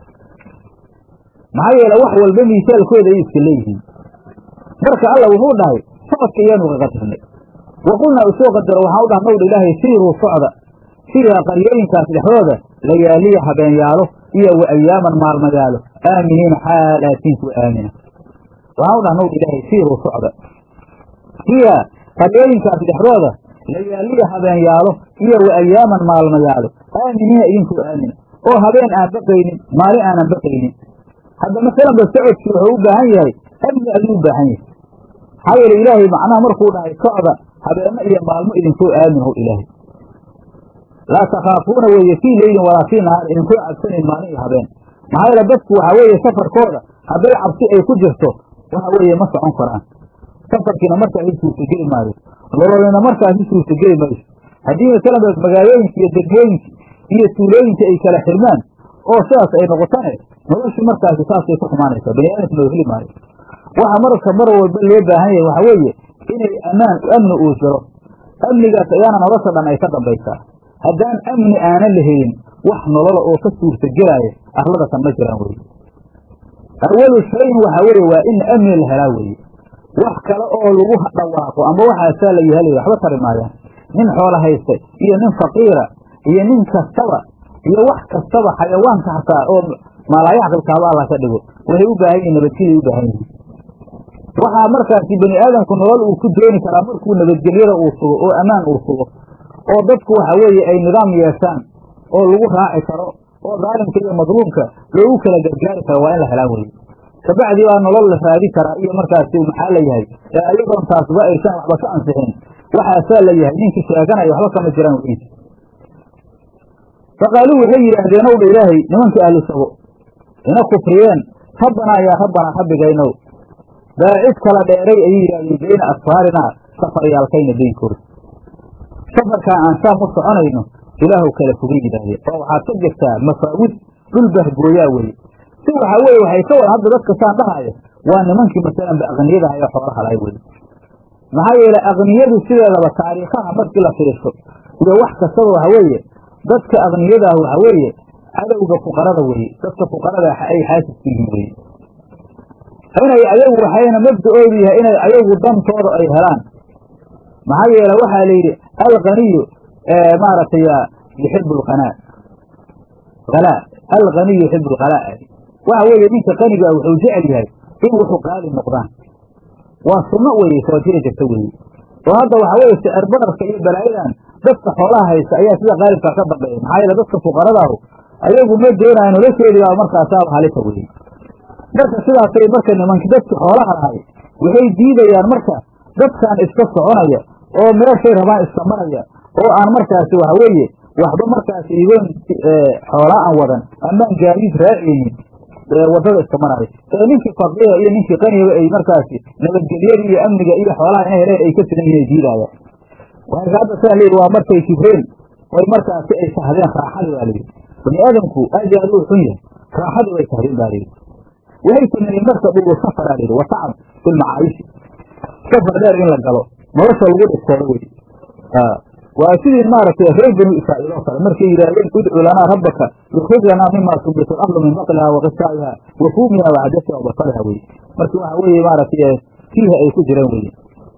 maxaa yeele wax walba miisaalkooda ay iska leeyihiin marka alla wuxuu dhahay socodka iyaanu ka qadarnay wa qulnaa usoo qadaro waxaa u dhahnowdha ilaahay siiruu socda fiiha qaryooyinkaas dhexdooda layaaliya habeenyaalo iyo wa ayaaman maalmayaalo aaminiina xaal aatiin kuwa aamina waxaa u dhahnowdha ilaahay siiruu socda fiiha qaryooyinkaas dhexdooda layaaliya habeenyaalo iyo wa ayaaman maalmayaalo aaminiina idinkoo aamina oo habeen aan baqaynin maalin aanan baqaynin hadda masalanba socodkii wuxuu u baahan yahay amni ayuu u baahan yahay maxaa yeele ilaahay macnaha markuu dhahay socda habeenno iyo maalmo idinkoo aamin how ilaahay laa takhaafuuna weeye fii leylin walaa fii nahaar idinkoo cabsanayn maalin iyo habeen maxaa yeele dadku waxaa weeye safarkooda hadday cabsi ay ku jirto waxa weeye ma socon karaan safarkiina markaasi suurtageli maayo nololina markaasi suurtageli mayso haddii masalanba magaalooyinka iyo degmooyinka iyo tuulooyinka ay kala xirmaan oo sidaas ay noqotane noloshu markaasi saasay ku xumaanaysaa bani aadamka loo heli maayo waxa marka mar walba loo baahan yahay waxa weeye inay ammaan amni uu jiro amnigaas ayaana nolosha dhan ay ka dambaysaa haddaan amni aanan la helin wax nolola oo ka suurtagelaayo arlada kan ma jiraan weye awalu shayin waxa weeye waa in amni la helaa weeye wax kale oo lagu dhawaaqo ama waxaasaa la yahalaya waxba tari maayaan nin xoola haysta iyo nin faqiira iyo nin kastaba iyo wax kastaba xayawaanka hataa oo maalaayacqilkaaba alla ka dhigo waxay u baahan yihin nabadgelya u baahan yihin waxaa markaasi bani aadamku nolol uu ku dooni karaa markuu nabadgelyada uu sugo oo ammaan uu sugo oo dadku waxa weeye ay nidaam yeeshaan oo lagu raaci karo oo daalimka iyo madluumka loogu kala gargaari karo waa in la helaa weye kabacdi baa nolol la raadi karaa iyo markaasi maxaa la yahay ee ayadoon taasba aysan waxba ka ansixin waxaasaa la yahay ninkii sheeganaya waxba kama jiraan wiis faqaaluu waxay yidhaahdeen ow dha ilaahay nimankii ahlu sabo ina kufriyeen rabbanaa yaa rabbanaa rabbigaynow baacid kala dheeray ayay yidhahdeen beyna asfaarinaa safaryaalkayna beynkooda safarkaa aan saam u soconayno ilaahu kala fogay yidhaahdeen oo waxaad ka jirtaa mafaawid dhul bahgooyaa weye si waxaa weye waxay ka wada hadda dadka saan dhahaya waa nimankii masalanba aqniyadaha ee xoolaha lahay weye maxaa yeelay aqniyadu sideedaba taariikhaha markii la fiirsho iyo wax kastaba waxa weeye dadka aqniyadaah waxa weeye cadowga fuqarada weye dadka fuqarada ay xaasisku yihiin weye inay ayagu waxayna mabda-oodu yahay inay ayagu dantooda ay helaan maxaa yeele waxaa la yidhi alganiyu maaragtay yuxibu lqanaa halaa alganiyu yuxibu lhalaa waxa weeye ninka qanigaa wuxuu jecel yahay in wuxuu qaali noqdaan waa sunno weye soo jiri jirta weye oo hadda waxa weye sicir bararka iyo balaayadan dadka xoolaha haysta ayaa sida qaalibkaa ka dambeeya maxaa yeele dadka fuqaradaahu ayagu ma doonayo nolosheediibaa markaasaaba halisa weye marka sidaasay marka nimanki dadki xoolaha lahay waxay diidayaan marka dadkan iska soconaya oo meeshay rabaan iska maraya oo aan markaasi waxa weeye waxba markaasi igoon xoolaa aan wadan amaan gaadiid raacaynin wadada iska maraya ee ninkii faqiira iyo ninkii qaniga ay markaasi nabadgelyada iyo amniga iyo xoolaha inay heleen ay ka sidan yihin ay diidayaan marka hadda saa layidhi waa markay kibreen oy markaasi ay sahdeen raaxadii baa layidhi bani aadamku aad iyo aad uu xun yahay raaxadii bay sahdeen baa layidhi waxay sameeyeen marka dhugu safara layidhi wa tacab fi lmacaayishi safar dheer in la galo nolosha lagu dhistooda wey waa sidii maaragtay reer banu israa'iil oo kale markay yidhaahdeen udcu lanaa rabbaka yukrij lanaa mima tunbitu ardu min baqliha wa qisaa'iha wa fuumiha wa cadasiha wa basaliha weye marka waxa weeye maaragtay fiiha ay ku jiraan weye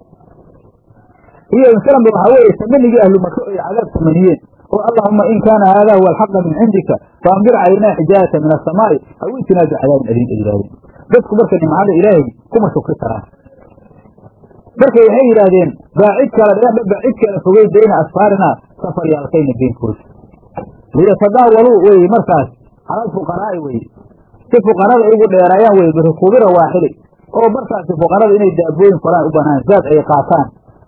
iyo masalanba waxaa weeye tamanigii ahlu maka ay cadaab tamaniyeen oo allahuma in kaana haada huwa alxaqa min cindika faandir calaynaa xijaarata min asamaa'i aw itinaa bicadaabin aliim ay yidhahdeen dadku marka nimcada ilaahay kuma shukri karaan marka waxay yidhaahdeen baacid kala dheerdha baacid kala fogey bayna asfaarina safaryaalkayna beenkooda liyatadaawaluu weye markaas calal fuqaraa'i weye si fuqarada ay ugu dheeraayaan weye birukuubira waaxili oo markaasi fuqarada inay daabooyin koraan u banaan zaad ay qaataan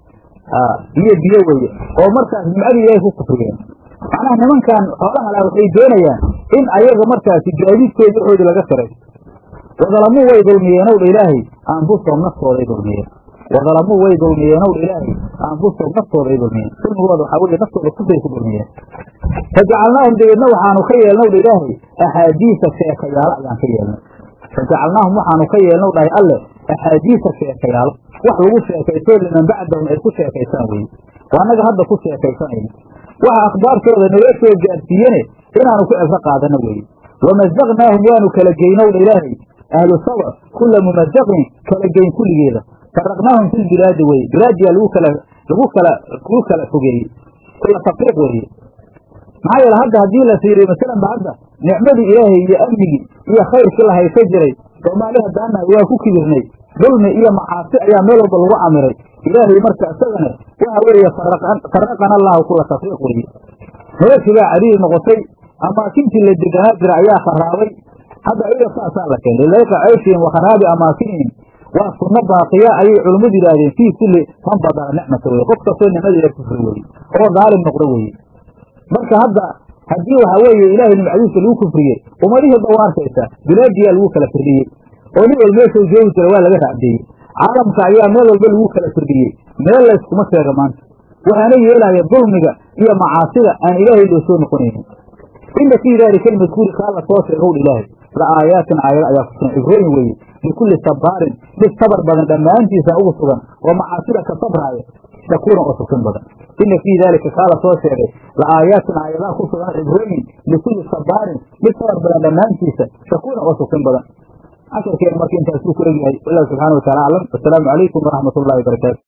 biyo biyo weye oo markaas nimcadii ilaahay ku kufriyeen macnaha nimankan xoolaha laha waxay doonayaan in ayaga markaasi gaadiidkooda waxoodi laga siraysto wadalamuu way dulmiyeenow dha ilaahay anfusahum naftooday dulmiyeen wadalamuu way dulmiyeenow dha ilaahay anfusahum naftooday dulmiyeen dulmigooda waxaa weye naftooda kufray ku dulmiyeen fajacalnaahum dabeedna waxaanu ka yeelnow dha ilaahay axaadiisa sheekayaalo ayaan ka yeelnay fajacalnaahum waxaanu ka yeelnow dhahay alle axaadiisa sheekayaalo wax lagu sheekaysto liman bacdahum ay ku sheekaysaan weye waa annaga hadda ku sheekaysanayno waxa akhbaartooda naloo soo gaarsiiyene inaanu ku cibro qaadano weye wamazaqnaahum waanu kala geynow dha ilaahay ahlu saba kula mumazaqin kala geyn kulligeeda faraqnaahum fi lbilaadi weye bilaadiyaa lagu kala lagu kala lagu kala fogeeyey kula tafriiq weye maxaa yeele hadda haddii la fiiriyo masalanba hadda nicmadii ilaahay iyo amnigii iyo khayrkii la haysa jiray soomaali haddaanahay waa ku kibirnay dulmi iyo macaasi ayaa meel walba lagu camiray ilaahay marka isagana waxa weeye faraqana allahu kula tafriiq weye noloshii baa cadiidi noqotay amaakintii la deganaa jira ayaa kharaabay hadda ayaga saasaa la keenay layqa cayshihim wa kharaabi amaakinihim waa sunno baaqiya ayay culummadu yidhaahdeen fii kulli man badala nicmata weye qof kastoo nicmada ilaah kufri weye oo daalim noqdo weye marka hadda haddii waxa weeye ilaahay nimcadiisa lagu kufriyey ummadihii ba waa arkaysa bilaadiyaa lagu kala firdhiyey oo nin wal meeshau joogi jira waa laga raacdeeyey caalamka ayaa meel walba lagu kala firdhiyey meel layskuma sheega maanta waxaana yeelaya dulmiga iyo macaasida aan ilaahay loo soo noqonaynin ina fii daalika almadkuuri kaa la soo sheegow ilaahay la aayaatin aayado ayaa ku sugan cibrooyin weeye likulli sabaarin mid sabar badan dhammaantiisa ugu sugan oo macaasida ka sabraaya shakuuran oo sugsin badan ina fii daalika kaa la soo sheegay la aayaatin aayadaa ku sugan cibrooyin likulli sabaarin mid sabar badan dhammaantiisa shakuuran oo sugsin badan casharkeena marka intaasuu ku egyahay wallahu subxana wa taala aclam wasalaamu calaykum waraxmat ullahi wabarakaatu